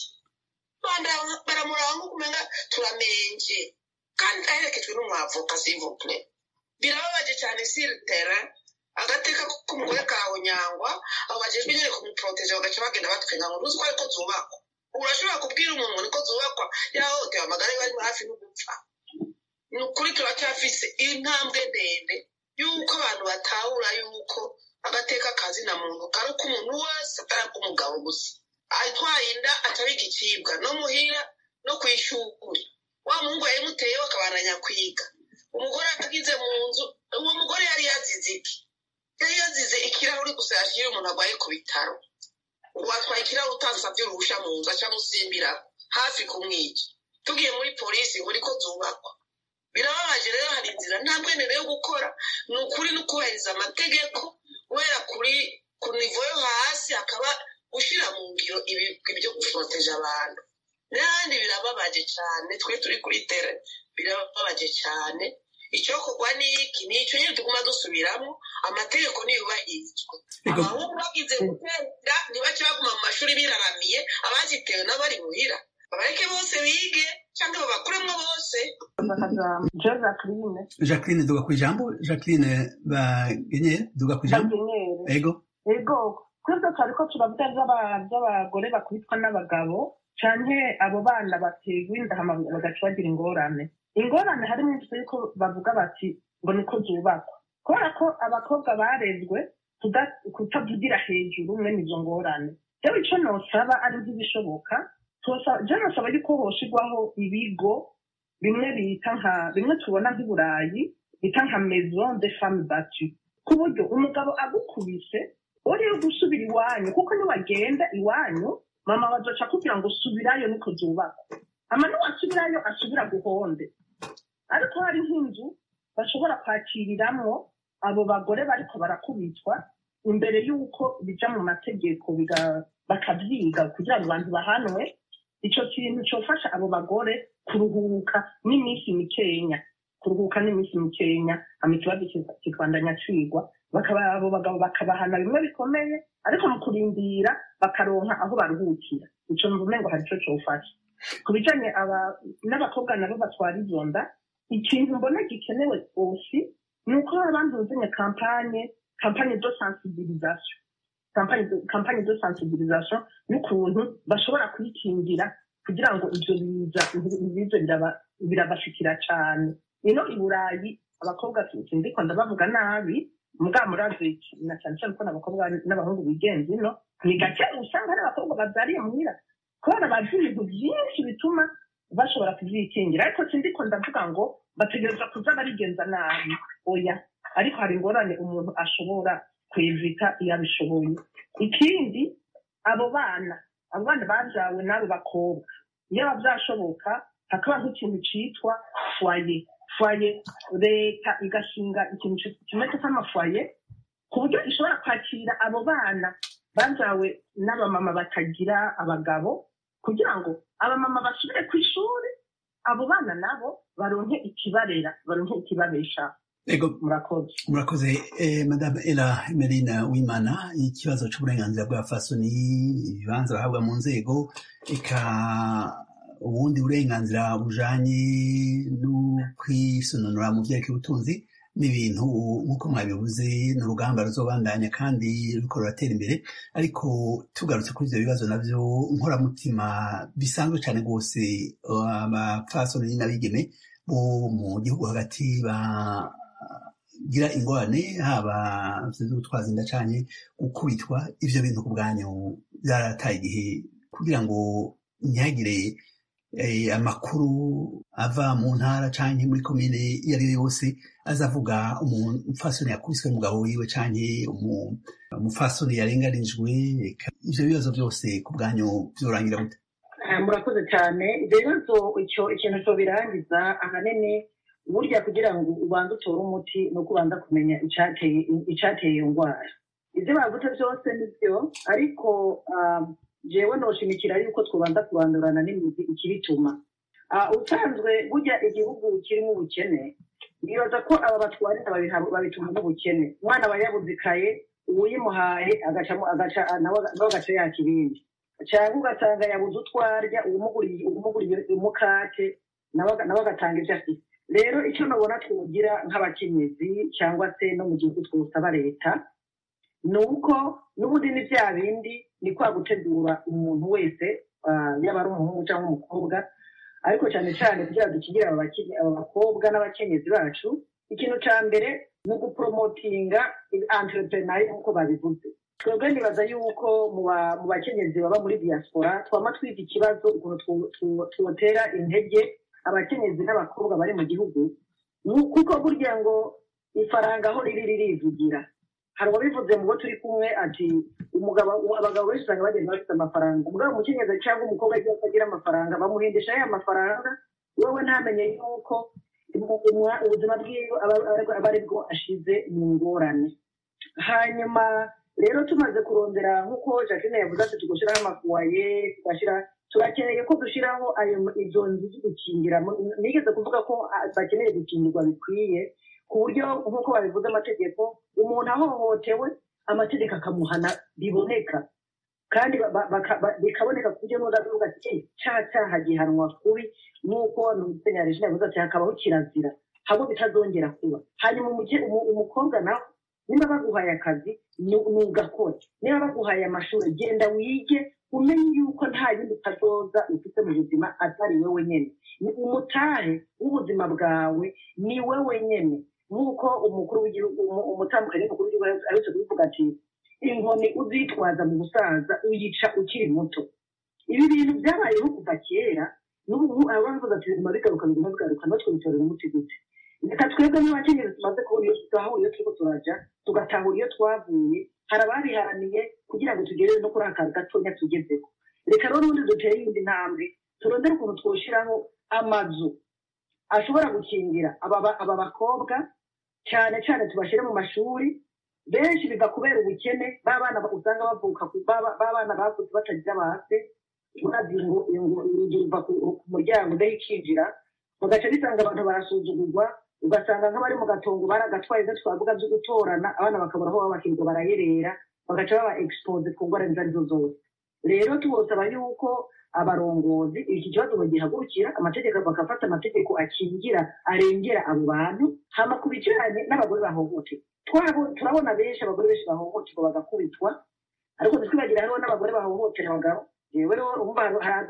Banda- baramuraba nk'uko umenga turamenje kandi aherekejwe n'umwavoka sivupure birababaje cyane siritere agateka k'umugore kawe nyangwa abo bajejwe nyine kumuproteje bagaca bagenda batwenga ngo ntuzi ko ariko zubakwa urashobora kubwira umuntu niko zubakwa yahohotewe amagara ye bari hafi no gupfa ni ukuri turacyafise intambwe ndende y'uko abantu batahura y'uko agateka kazina muntu kari k'umuntu wese atari ak'umugabo gusa atwaye inda atari igicibwa no muhira no ku ishuri wa muhungu yayimuteyeho akabananya kwiga umugore atagize mu nzu uwo mugore yari yazize iki yari yazize ikirahuri gusa yashyiriye umuntu arwaye ku bitaro ngo watwaye ikirahuri utasabye uruhusha mu nzu aca musimbira hafi kumwica tugiye muri polisi ngo niko zubakwa birababaje rero hari inzira nta mbwenere yo gukora ni ukuri no kubahiriza amategeko guhera kuri ku nivo yo hasi hakaba gushyira mu ngiro ibigwi byo guforoteje abantu n'ahandi birababaje cyane twe turi kuri tere birababaje cyane icyokorwa ni iki ni icyo nyine tuguma dusubiramo amategeko niyubahirizwe Ego. abahungu bagize gutera ntibace baguma mu mashuri biraramiye abazitewe n'abari muhira babareke bose bige cyangwa babakuremo bose jean jacqueline jacqueline duga ku ijambo jacqueline bagenye duga ku ijambo bagenere ego ego twebwe twari ko turavuga by'aba- by'abagore bakubitwa n'abagabo canke abo bana baterwa inda hama bagaca bagira ingorane ingorane harimo inzu yuko bavuga bati ngo niko zubakwa kubera ko abakobwa barezwe kuda- kutavugira hejuru mwene izo ngorane rero ico nosaba ari nk'ibishoboka tosa- je nosaba yuko hoshigwaho ibigo bimwe bita nka bimwe tubona nk'i burayi bita nka maison de femme battu ku buryo umugabo agukubise uriyo gusubira iwanyu kuko niwagenda iwanyu mama bazoca kugira ngo subirayo niko zubakwa ama niwasubirayo asubira guhonde ariko hari nk'inzu bashobora kwakiriramwo abo bagore bariko barakubitwa imbere y'uko bija mu mategeko biga- bakavyiga kugira ngo abantu bahanwe ico kintu cofasha abo bagore kuruhuka n'iminsi mikenya kuruhuka n'iminsi mikenya hama ikibazo kika- kikabandanya cigwa bakaba abo bagabo bakabahana bimwe bikomeye ariko mu kurindira bakaronka aho baruhukira ico mvume ngo hari ico cofasha ku bijanye aba- n'abakobwa nabo batwara izo nda ikintu mbona gikenewe osi ni uko abantu buzanye kampanye kampanye de sensibilisation kampanye de- kampanye de sensibilisation y'ukuntu bashobora kuyikingira kugira ngo ivyo biza bize biraba- birabashikira cane ino i burayi abakobwa sindiko ndabavuga nabi mugabo murazi na cyane cyane ko n'abakobwa n'abahungu bigenza ino ni gake usanga hari abakobwa bavyariye muhira kubera bazi ibintu byinshi bituma bashobora kuvyikingira ariko sindiko ndavuga ngo bategereza kuza barigenza nabi oya ariko hari ingorane umuntu ashobora kwevita iyo abishoboye ikindi abo bana abo bana bajawe n'abo bakobwa iyo aba byashoboka hakaba nk'ikintu citwa foye foye leta igashinga ikintu ci- kimeze nk'amafoye ku buryo ishobora kwakira abo bana bajawe n'abamama batagira abagabo kugira ngo abamama basubire ku ishuri abo bana nabo baronke ikibarera baronke ikibabesha ego murakoze murakoze eh, madame ela emerina wimana ikibazo c'uburenganzira bwa fasoni ibibanza bahabwa mu nzego eka ubundi burenganzira bujanye no kwisononora mu vyerekeye ubutunzi n'ibintu nk'uko mwabivuze ni urugamba ruzobandanya kandi ruriko ruratera imbere ariko tugarutse kuri ivyo bibazo navyo nkoramutima bisanzwe cane rwose abapfasoni n'abigeme bo mu gihugu hagati ba gira ingorane haba zo gutwaza inda canke gukubitwa ivyo bintu ku bwanyu byarataye igihe kugira ngo ntihagire eh, amakuru ava mu ntara canke muri komine iyo ari yo yose azavuga umufasoni yakubiswe n'umugabo wiwe canke umu- umufasoni yarenganijwe eka ivyo bibazo byose ku bwanyu vyorangira gute Ah, murakoze cyane ibyo bibazo icyo ikintu cyo birangiza ahanini burya kugira ngo ubanze utore umuti ni uko ubanza kumenya icyateye icyateye iyo ndwara ibyo bavuze byose ni byo ariko ah, jewe noshimikira yuko twabanza kurandurana n'imizi ikibituma Ah, usanzwe burya igihugu kirimo ubukene nibaza ko aba batwarira babiha- babituma n'ubukene umwana aba yabuze ikaye uwuyimuhaye agacamo agaca nawe nawe agaca yaka ibindi cyangwa ugasanga yabuze utwo arya uwumuguriye uwumuguriye umukate nawe aga- nawe agatanga ibyo afite rero icyo nabona twogira nk'abakenyezi cyangwa se no mu gihugu twosaba leta ni uko n'ubundi ni bya bindi ni kwa gutegura umuntu wese ah, yaba ari umuhungu cyangwa umukobwa ariko cyane cyane kugira ngo dukingire aba bakene- aba bakobwa n'abakenyezi bacu ikintu cya mbere ni uguporomotinga entreprenari nk'uko babivuze twebwe nibaza yuko mu ba- mu bakenyezi baba muri diaspora twama twiga ikibazo ukuntu twu- twu- twotera intege abakenyezi n'abakobwa bari mu gihugu Ni- kuko burya ngo ifaranga aho riri ririvugira hari uwabivuze mu bo turi kumwe ati umugabo abagabo benshi usanga bagenda bafite amafaranga umugabo umukenyezi cyangwa umukobwa agiye atagira amafaranga bamuhindisha ya mafaranga wowe ntamenye yuko umu- umwa- ubuzima bwiwe aba aba- aba ari bwo ashize mu ngorane hanyuma rero tumaze kurondera nk'uko jacqueline yavuze ati tugashyiraho amafuwaye tugashyira turakeneye ko dushyiraho ayo izo nzu zo gukingira Mu- nigeze kuvuga ko ah, bakeneye gukingirwa bikwiye ku buryo nk'uko babivuze amategeko umuntu ahohotewe amategeko akamuhana biboneka kandi ba- ba- baka- ba- bikaboneka ku buryo n'undi avuga ati "Eh, cya cyaha gihanwa kubi nk'uko musenyeri regine yavuze ati hakabaho kirazira hamwe bitazongera kuba hanyuma umuge- umu- umukobwa nawe niba baguhaye akazi ni- nugakore niba baguhaye amashuri genda wige umenye yuko nta yindi kazoza ufite mu buzima atari wowe nyine ni umutahe w'ubuzima bwawe ni wowe nyine nk'uko umukuru w'igihugu umu- umutambukanyi w'umukuru w'igihugu aherutse kubivuga ati inkoni uzitwaza mu busaza uyica ukiri muto ibi bintu byabayeho kuva kera n'ubu ngubu abavuga ati biguma bigaruka biguma bigaruka natwe bitorera umuti gute reka twebwe nk'abakenyezi tumaze kubona iyo tutahura iyo turiko turaja tugatahura iyo twavuye hari ababiharaniye kugira ngo tugere no kuri aka gatonya tugezeho reka rero n'ubundi dutere iyindi ntambwe turondere ukuntu twoshiraho amazu ashobora gukingira aba ba- aba bakobwa cyane cyane tubashyire mu mashuri benshi biva kubera ubukene b'abana usanga bavuka ku- ba- b'abana bavutse batagira base urazi ngo ngo urugi ruva ku ku muryango udahe ikinjira ugaca bisanga abantu barasuzugurwa ugasanga nk'abari mu gatongo baragatwaye ibyo twavuga byo gutorana abana bakabura aho baba bakirirwa barayerera bagaca baba expose ku ngwara izo arizo zose rero tubosaba yuko abarongozi iki kibazo bagihagurukira amategeko bagafata amategeko akingira arengera abo bantu hama ku bijyanye n'abagore bahohoterwa Twabo- turabona benshi abagore benshi bahohoterwa bagakubitwa ariko ntitwibagira hariho n'abagore bahohotera abagabo yewe rero umva haraza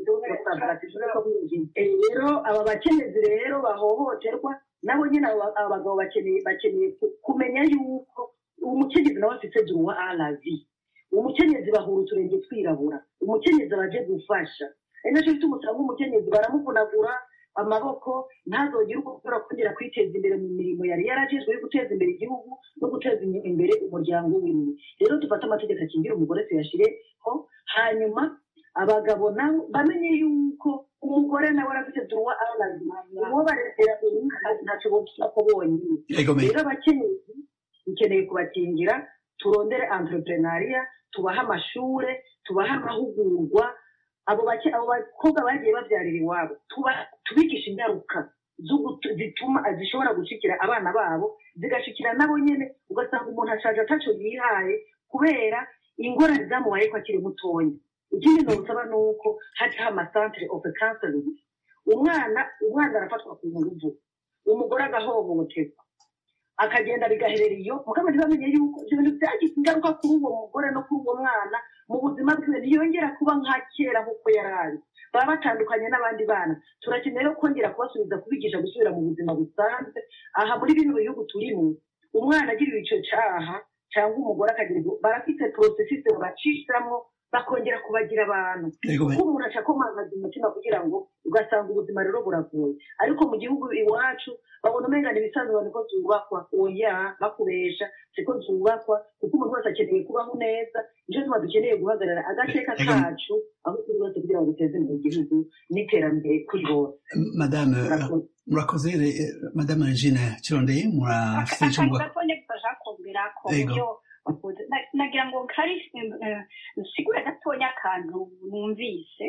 rero aba bakenyezi rero bahohoterwa nabo nyine abo abo bagabo bakeneye bakeneye ku- kumenya yuko umukenyezi nawe afite duruwa aravi umukenyezi bahura uturenge twirabura umukenyezi aba aje gufasha ari nacyo gituma usanga umukenyezi baramuvunagura amaboko ntazogire uko ashobora kongera kwiteza imbere mu mirimo yari yarajejwe yo guteza imbere igihugu no guteza imbere umuryango wiwe rero dufate amategeko akingira umugore tuyashyireho hanyuma abagabo nabo bamenye yuko umugore nawe arafite duruwa arazi uwo baregera ntacyo bopfa ko bonyine Ego me. rero abakenyezi dukeneye kubakingira turondere entrepreneuria tubahe amashure tubahe amahugurwa abo bake abo bakobwa bagiye babyarira iwabo tuba- tubigisha ingaruka zo gutu- zituma zishobora gushikira abana babo zigashikira nabo nyene ugasanga umuntu ashaje ataco yihaye kubera ingorane zamubaye ko akiri mutonya ikindi nosaba ni uko hajaho amasantere of counseling umwana umwana arafatwa ku nguvu umugore agahohoterwa akagenda bigaherera iyo mugabo ntibamenye yuko ibyo bintu byagize ingaruka kuri uwo mugore no kuri uwo mwana mu buzima bwiwe ntiyongera kuba nka kera nk'uko yari ari baba batandukanye n'abandi bana turakeneye rero kongera kubasubiza kubigisha gusubira mu buzima busanzwe aha muri bino bihugu turimo umwana agiriwe icyo cyaha cyangwa umugore akagira ibyo barafite porosesisi babacishamo bakongera kubagira abantu Ego me. kuko umuntu aca akomangaza umutima kugira ngo ugasanga ubuzima rero buragoye ariko mu gihugu iwacu babona umenga ni ibisanzwe niko zubakwa oya bakubesha siko zubakwa kuko umuntu wese akeneye kubaho neza nicyo tuma dukeneye guhagarara agateka Ego. kacu aho turi bose kugira ngo duteze imbere igihugu n'iterambere kuri bose madame Murakoze. murakoze eh, madame regine kirondeye murafite icyo akantu muvuga gatonya gufasha kumbwira ko Yego. buryo bakunze Na- nagira ngo kari sigure gatonya akantu numvise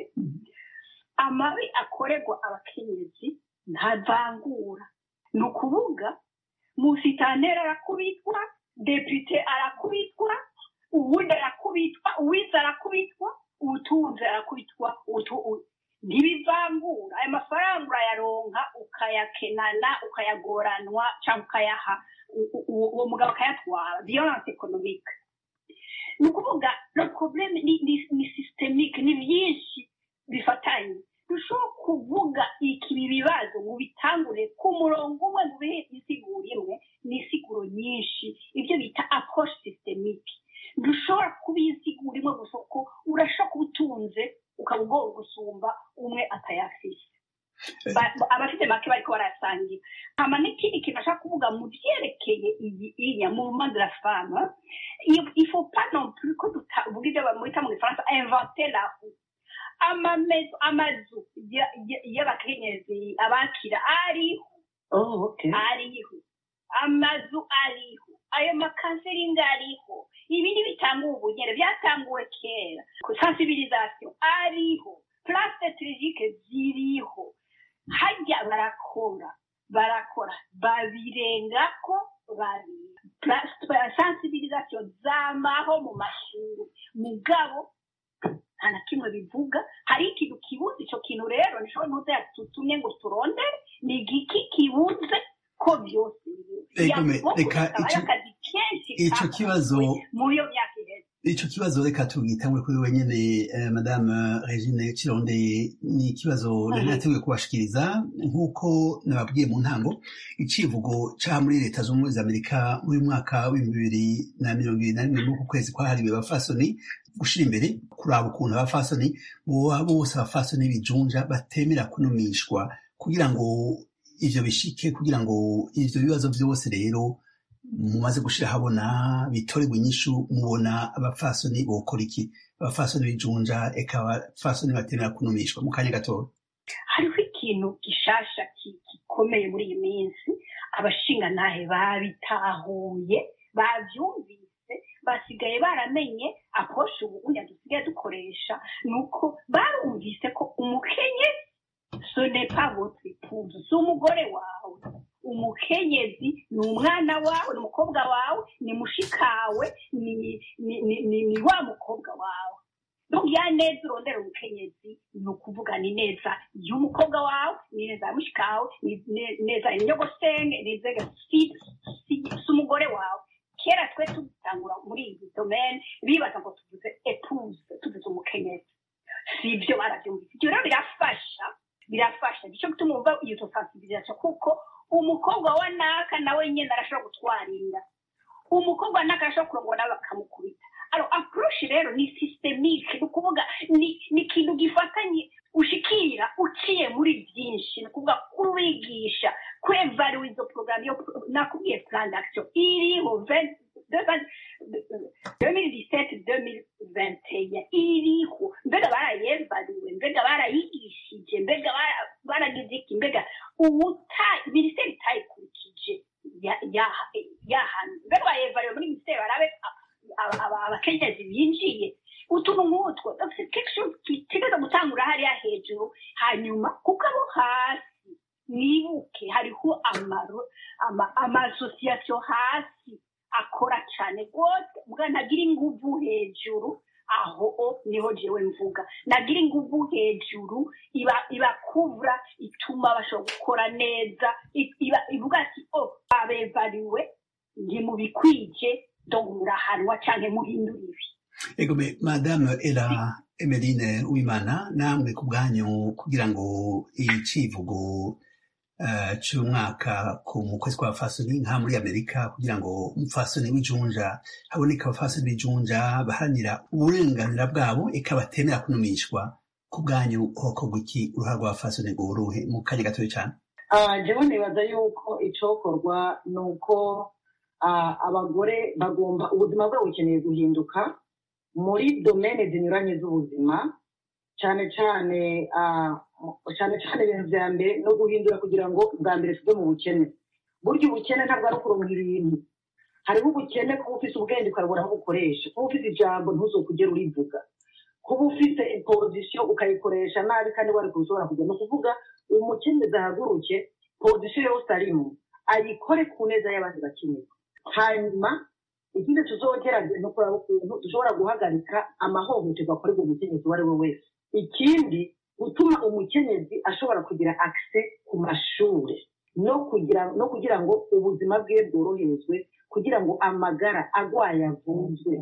amabi akorerwa abakenyezi ntavangura ni ukuvuga musitanteri arakubitwa depite arakubitwa uwundi arakubitwa uwize arakubitwa ubutunzi arakubitwa utu- u- ntibivangura ayo mafaranga urayaronka ukayakenana ukayagoranwa cyangwa ukayaha u- u- uwo mugabo akayatwara violence economique ni ukuvuga le problème ni, ni, ni systemique ni byinshi bifatanye dushobora kuvuga iki ibi bibazo ngo bitangure ku murongo umwe ngo bihe insiguro imwe ni insiguro nyinshi ibyo bita approche systemique ntushobora kuba insiguro imwe gusa ko urashobora kuba utunze ukaba ugomba gusumba umwe atayafise Ba- abafite make bariko barasangira hama n'ikindi kintu ashaka kuvuga mu vyerekeye iyi inya mouvement de la femme il il faut pas non plus ko tuvuga ibyo bamwita mu gifaransa inventer la roue amamezo amazu ya- ya- y'abakenyezi abakira ariho oh okay ariho amazu ariho ayo makanseringi ariho ibindi bitanga ubunyere byatanguwe kera sensibilisation ariho place strategique ziriho hajya barakora barakora babirengako babiri Place- sensibilisation zamaho mu mashuri mugabo nta na kimwe bivuga hari ikintu kibuze icyo kintu rero nishobora ntuze yatutumye ngo turondere ni igiki kibuze ko byose biri. Ego me, Yavuga reka hakaba ico- akazi kenshi ico kakozwe kibazo muri iyo myaka iheze ico kibazo reka tugitangure kuri wenyene eh, madame regine cironde ni ikibazo nari nateguye kubashikiriza nk'uko nababwiye mu ntango icivugo ca muri leta zunze ubumwe za amerika muri mwaka w'ibihumbi bibiri na mirongo ibiri na rimwe muri uku kwezi kwahariwe abafasoni gushira imbere kuraba ukuntu abafasoni boba bose abafasoni bijunja batemera kunumishwa kugira ngo ivyo bishike kugira ngo ivyo bibazo vyose rero mumaze gushira habona bitorerwa inyishu mubona abafasoni bokora iki abafasoni bijunja eka abafasoni batemera kunumishwa mu kanya gatoya hariho ikintu gishasha ki- gikomeye muri iyi minsi abashingantahe babitahuye bavyumvise basigaye baramenye aposhe ubunya dusigaye dukoresha ni uko barumvise ko umukenyezi ce n'est pas votre épouse si umugore wawe umukenyezi ni umwana wawe ni umukobwa wawe ni mushikawe ni ni ni ni, ni wa mukobwa wawe donc ya neza urondera umukenyezi ni ukuvuga ni neza y'umukobwa wawe ni neza ya mushikawe ni ne- neza inyogosenge ni neza si si si umugore wawe kera twe tugitangura muri iyi domaine bibaza ngo tuvuze épouse tuvuze umukenyezi si ibyo barabyumvise ibyo rero birafasha birafasha nicyo gituma wumva iyo sensibilisation kuko umukobwa wa naka nawe nyine arashobora gutwara inda umukobwa wa naka arashobora kurongora nawe bakamukubita alo approche rero ni systemique ni ukuvuga ni ni ikintu gifatanye ushikira uciye muri byinshi ni ukuvuga kubigisha kwevaluwa izo porogaramu yo nakubwiye plan d'action iriho 2017-2021 iriho mbega barayevaluwe mbega barayigishije mbega bara- baragize iki mbega ubuta minisiteri itayikurikije ya- ya- yahana mbega bayevaluwe muri minisiteri barabe aba- aba- abakenyezi binjiye utuntu nk'utwo donc c'est quelque chose kitegeza gutangura hariya hejuru hanyuma kuko abo hasi nibuke hariho amaro ama- amasosiyasiyo hasi akora cyane rwose mbwa ntagira inguvu hejuru aho o niho jewe mvuga nagira inguvu hejuru iba ibakuvura ituma bashobora gukora neza i- iba ivuga ati o babevariwe ntimubikwije donc murahanwa cyangwa muhindura ibi ego me madame era emeline uwimana namwe ku bwanyu kugira ngo icivugo uh, c'umwaka ku mu kwezi kwa fasoni nka muri amerika kugira ngo umufasoni w'ijunja haboneka abafasoni b'ijunja baharanira uburenganira bwabo eka batemera kunumishwa ku bwanyu hokorwa iki uruhara rw'abafasoni ngo uruhe mu kanya gatoya cyane Ah, jewe nibaza yuko icokorwa ni uko ah, abagore bagomba ubuzima bwabo bukeneye guhinduka muri domene zinyuranye z'ubuzima cyane cyane ah, cyane cyane ibintu bya mbere no guhindura kugira ngo bwa mbere tuve mu bukene burya ubukene ntabwo ari ukuronka ibintu hariho ubukene kuba ufite ubwenge ukabura aho bukoresha kuba ufite ijambo ntuzokugere urivuga kuba ufite pozisiyo ukayikoresha nabi kandi wari kushobora kujya ni ukuvuga umukenyezi ahaguruke pozisiyo yose arimo ayikore ku neza y'abandi bakenyezi hanyuma ikindi tuzogerageza ni ukureba ukuntu dushobora guhagarika amahohoterwa akorerwa umukenyezi uwo ari we wese ikindi gutuma umukenyezi ashobora kugira akise ku mashuri no kugira no kugira ngo ubuzima bwe bworoherezwe kugira ngo amagara agwaye avuzwe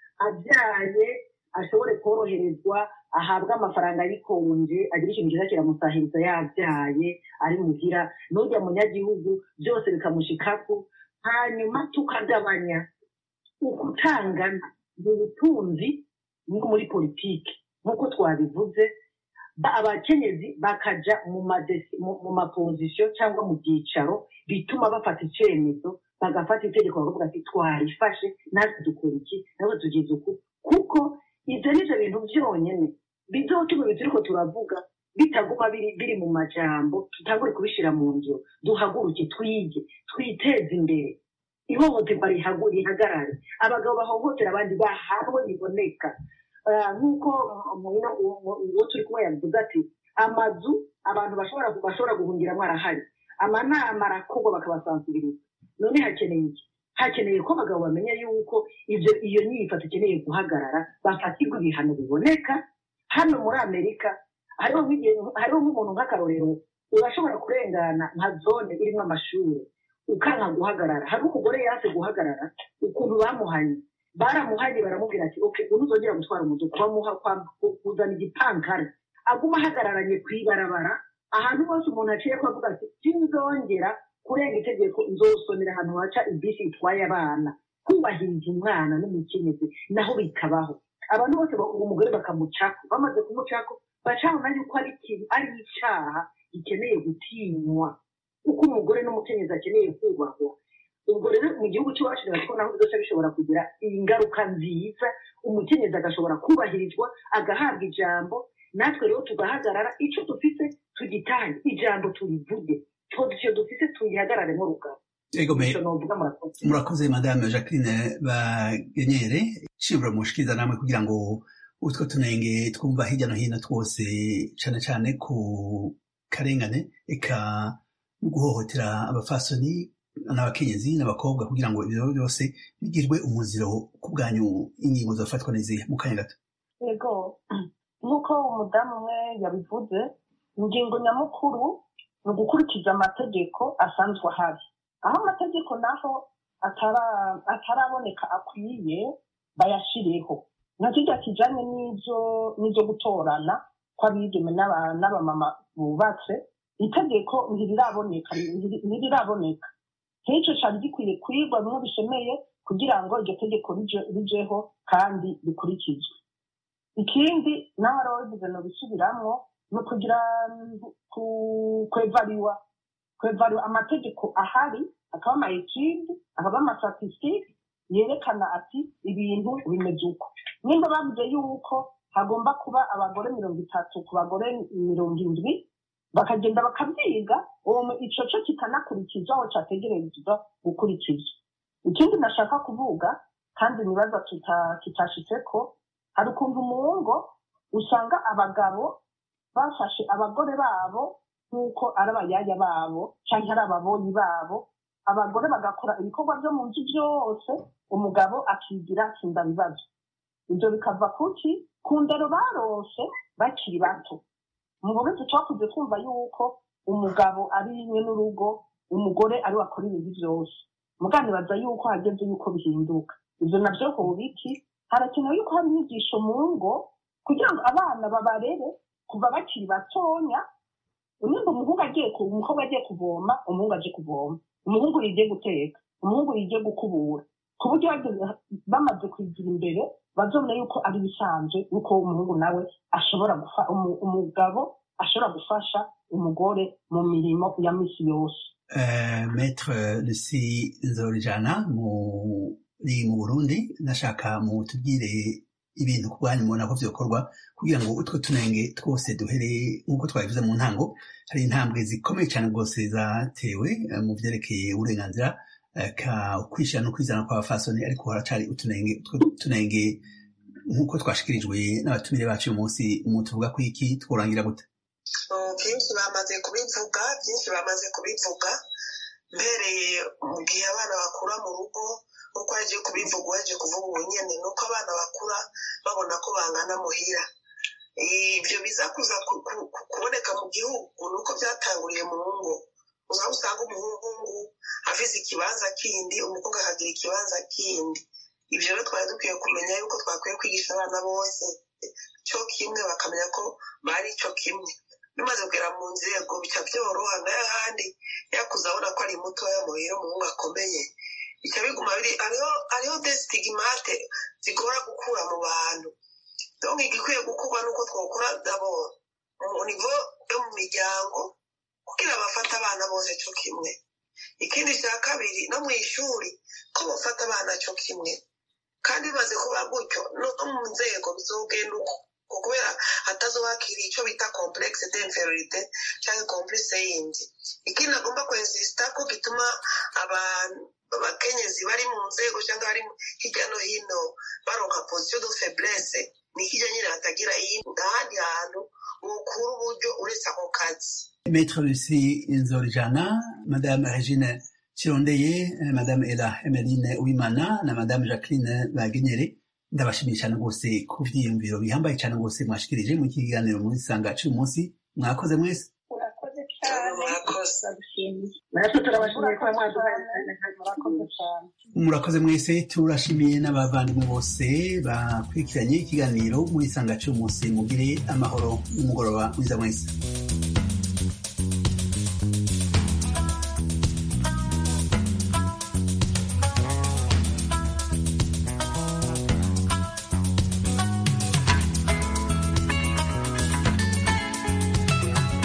abyaye ashobore koroherezwa ahabwe amafaranga yikonje agira ikintu cyiza kiramusahiriza yabyaye ari muhira n'ujya munyagihugu byose bikamushikako hanyuma tukagabanya ukutangana mu butunzi no muri politiki nk'uko twabivuze ba- abakenyezi bakaja mu madesi- mu- mu mapozisiyo cyangwa mu byicaro bituma bafata icyemezo bagafata itegeko bakavuga ati twarifashe natwe dukora iki natwe tugize uku kuko ibyo ni byo bintu byonyine bizotuma ibyo turiko turavuga bitaguma biri biri mu majambo tutangure kubishyira mu ngiro duhaguruke twige twiteze imbere ihohoterwa rihagu- rihagarare abagabo bahohotera abandi bahabwe biboneka Ah, nk'uko muhino uwo turi kumwe yavuze ati amazu abantu bashobora bashobora guhungiramo arahari amanama arakorwa bakabasansibiriza none hakeneye iki hakeneye ko abagabo bamenya yuko ibyo iyo nyifato ikeneye guhagarara bafatirwa ibihano biboneka hano muri amerika hariho nk'igihe hariho nk'umuntu nk'akarorero urashobora kurengana nka zone irimo amashuri ukanka guhagarara hari umugore yanse guhagarara ukuntu bamuhanye baramuhaye baramubwira ati oke ntuzongera gutwara umuduga bamuha kuzana igipankari aguma ahagararanye ku ibarabara ahantu hose umuntu aciye ko avuga ati sinzongera kurenga itegeko nzosomera ahantu haca ibisi itwaye abana kubahiriza umwana n'umukenyezi naho bikabaho abantu bose umugore bakamucako bamaze kumucako bacabona yuko ari ikintu ari icyaha gikeneye gutinywa uko umugore n'umukenyezi akeneye kubahwa ubwo rero mu gihugu cy'iwacu ko naho byose bishobora kugira ingaruka nziza umukenyezi agashobora kubahirizwa agahabwa ijambo natwe rero tugahagarara icyo dufite tugitange ijambo turivuge icyo dufite tuyihagararemo rugabo murakoze madame jacqueline bagenyere shibura mushikiriza namwe kugira ngo utwo tunenge twumva hirya no hino twose cyane cyane ku karengane eka guhohotera abafasoni n'abakenyezi n'abakobwa kugira ngo ibyo byose bigirwe umuziro ku bwanyu ingingo zafatwa n'izihe mu kanya gato yego nk'uko umudamu umwe yabivuze ingingo nyamukuru ni ugukurikiza amategeko asanzwe ahari aho amategeko naho ataraboneka akwiye bayashyireho nka kijya kijyanye n'ibyo gutorana kw'abigeme n'abamama bubatse itegeko ntiriraboneka ntiriraboneka nk'icyo cyari gikwiye kwigwa bimwe bishemeye kugira ngo iryo tegeko rijeho kandi rikurikizwe ikindi naho ari wabivuze no bisubiramwo ni ukugira kwevariwa kwevariwa amategeko ahari akaba ama ekidi akaba amastatisitike yerekana ati ibintu bimeze uko nimba bavuze yuko hagomba kuba abagore mirongo itatu ku bagore mirongo indwi bakagenda bakabyiga uwo icyo cyo kikanakurikizwa aho cyategerezwa gukurikizwa ikindi nashaka kuvuga kandi nibaza kitashitse ko hari ukuntu mu ngo usanga abagabo bafashe abagore babo nk'uko ari abayaya babo cyangwa ari ababoyi babo abagore bagakora ibikorwa byo mu nzu byose umugabo akigira tsinda bibazo ibyo bikava kuki ku ndero barose bakiri bato mu burundi twakuze twumva yuko umugabo ari rimwe n'urugo umugore ari we akora ibintu byose muganibaza yuko hageze yuko bihinduka ibyo nabyo hubiki harakenewe yuko hari inyigisho mu ngo kugira ngo abana babarere kuva bakiri batonya nimba umuhungu agiye umukobwa agiye kuvoma umuhungu aje kuvoma umuhungu yigiye guteka umuhungu yigiye gukubura ku buryo bamaze kwigira imbere bazobona yuko ari bisanzwe yuko umuhungu nawe ashobora umugabo ashobora gufasha umugore mu mirimo ya misi yose metre lucy nzorijana muri mu burundi nashaka mutubwire ibintu ku bwanyu mubona ko byokorwa kugira ngo utwo tunenge twose duhere nk'uko twabivuze mu ntango hari intambwe zikomeye cyane rwose zatewe mu byerekeye uburenganzira kwishyira no kwizana kw'abafasoni ariko haracari utunenge utwo tunenge nk'uko twashikirijwe n'abatumire bacu uyu munsi umuntu uvuga ko iki tworangira gute byinshi bamaze kubivuga byinshi bamaze kubivuga mbereye mu gihe abana bakura mu rugo nk'uko yagiye kubivuga waje kuvuga ubu nyine ni uko abana bakura babona ko bangana muhira ibyo biza kuza kuboneka mu gihugu ni uko byatanguriye mu ngo uza usanga umuhungu avize ikibanza kindi umukobwa akagira ikibanza kindi ibyo rero twari dukwiye kumenya yuko twakwiye kwigisha abana bose cyo kimwe bakamenya ko bari cyo kimwe bimaze kugera mu nzego bica byoroha nayo ahandi yakuze abona ko ari mutoya muhira umuhungu akomeye bica biguma biri hariho desitigimate zigora gukura mu bantu donc igikwiye gukorwa nuko twakora dabord mu nivo yo mu miryango kugira bafate abana bose cyo kimwe ikindi cya kabiri no mu ishuri ko bafata abana cyo kimwe kandi bimaze kuba gutyo no mu nzego bizogenda uko kubera hatazobakira icyo bita complexe d'inferiorité cyangwa complexe yindi ikindi agomba kwensisita ko gituma abantu abakenyezi bari mu nzego cyangwa bari hirya no hino baronka position de faiblesse ni hirya nyine hatagira ahandi hantu bukura uburyo uretse ako kazi Maître Lucie Nzorijana, Madame Regine Chirondeye, Madame Ella Emeline Uwimana na Madame Jacqueline Bagenyere ndabashimiye cyane rwose ku byiyumviro bihambaye cyane rwose mwashikirije mu kiganiro muri sanga cy'uyu munsi mwakoze mwese urakoze cyane rwose agushimiye natwe turabashimiye ko mwaduhaye murakoze cyane murakoze mwese turashimiye n'abavandimwe bose bakurikiranye ikiganiro muri isanga cy'umunsi mugire amahoro n'umugoroba mwiza mwese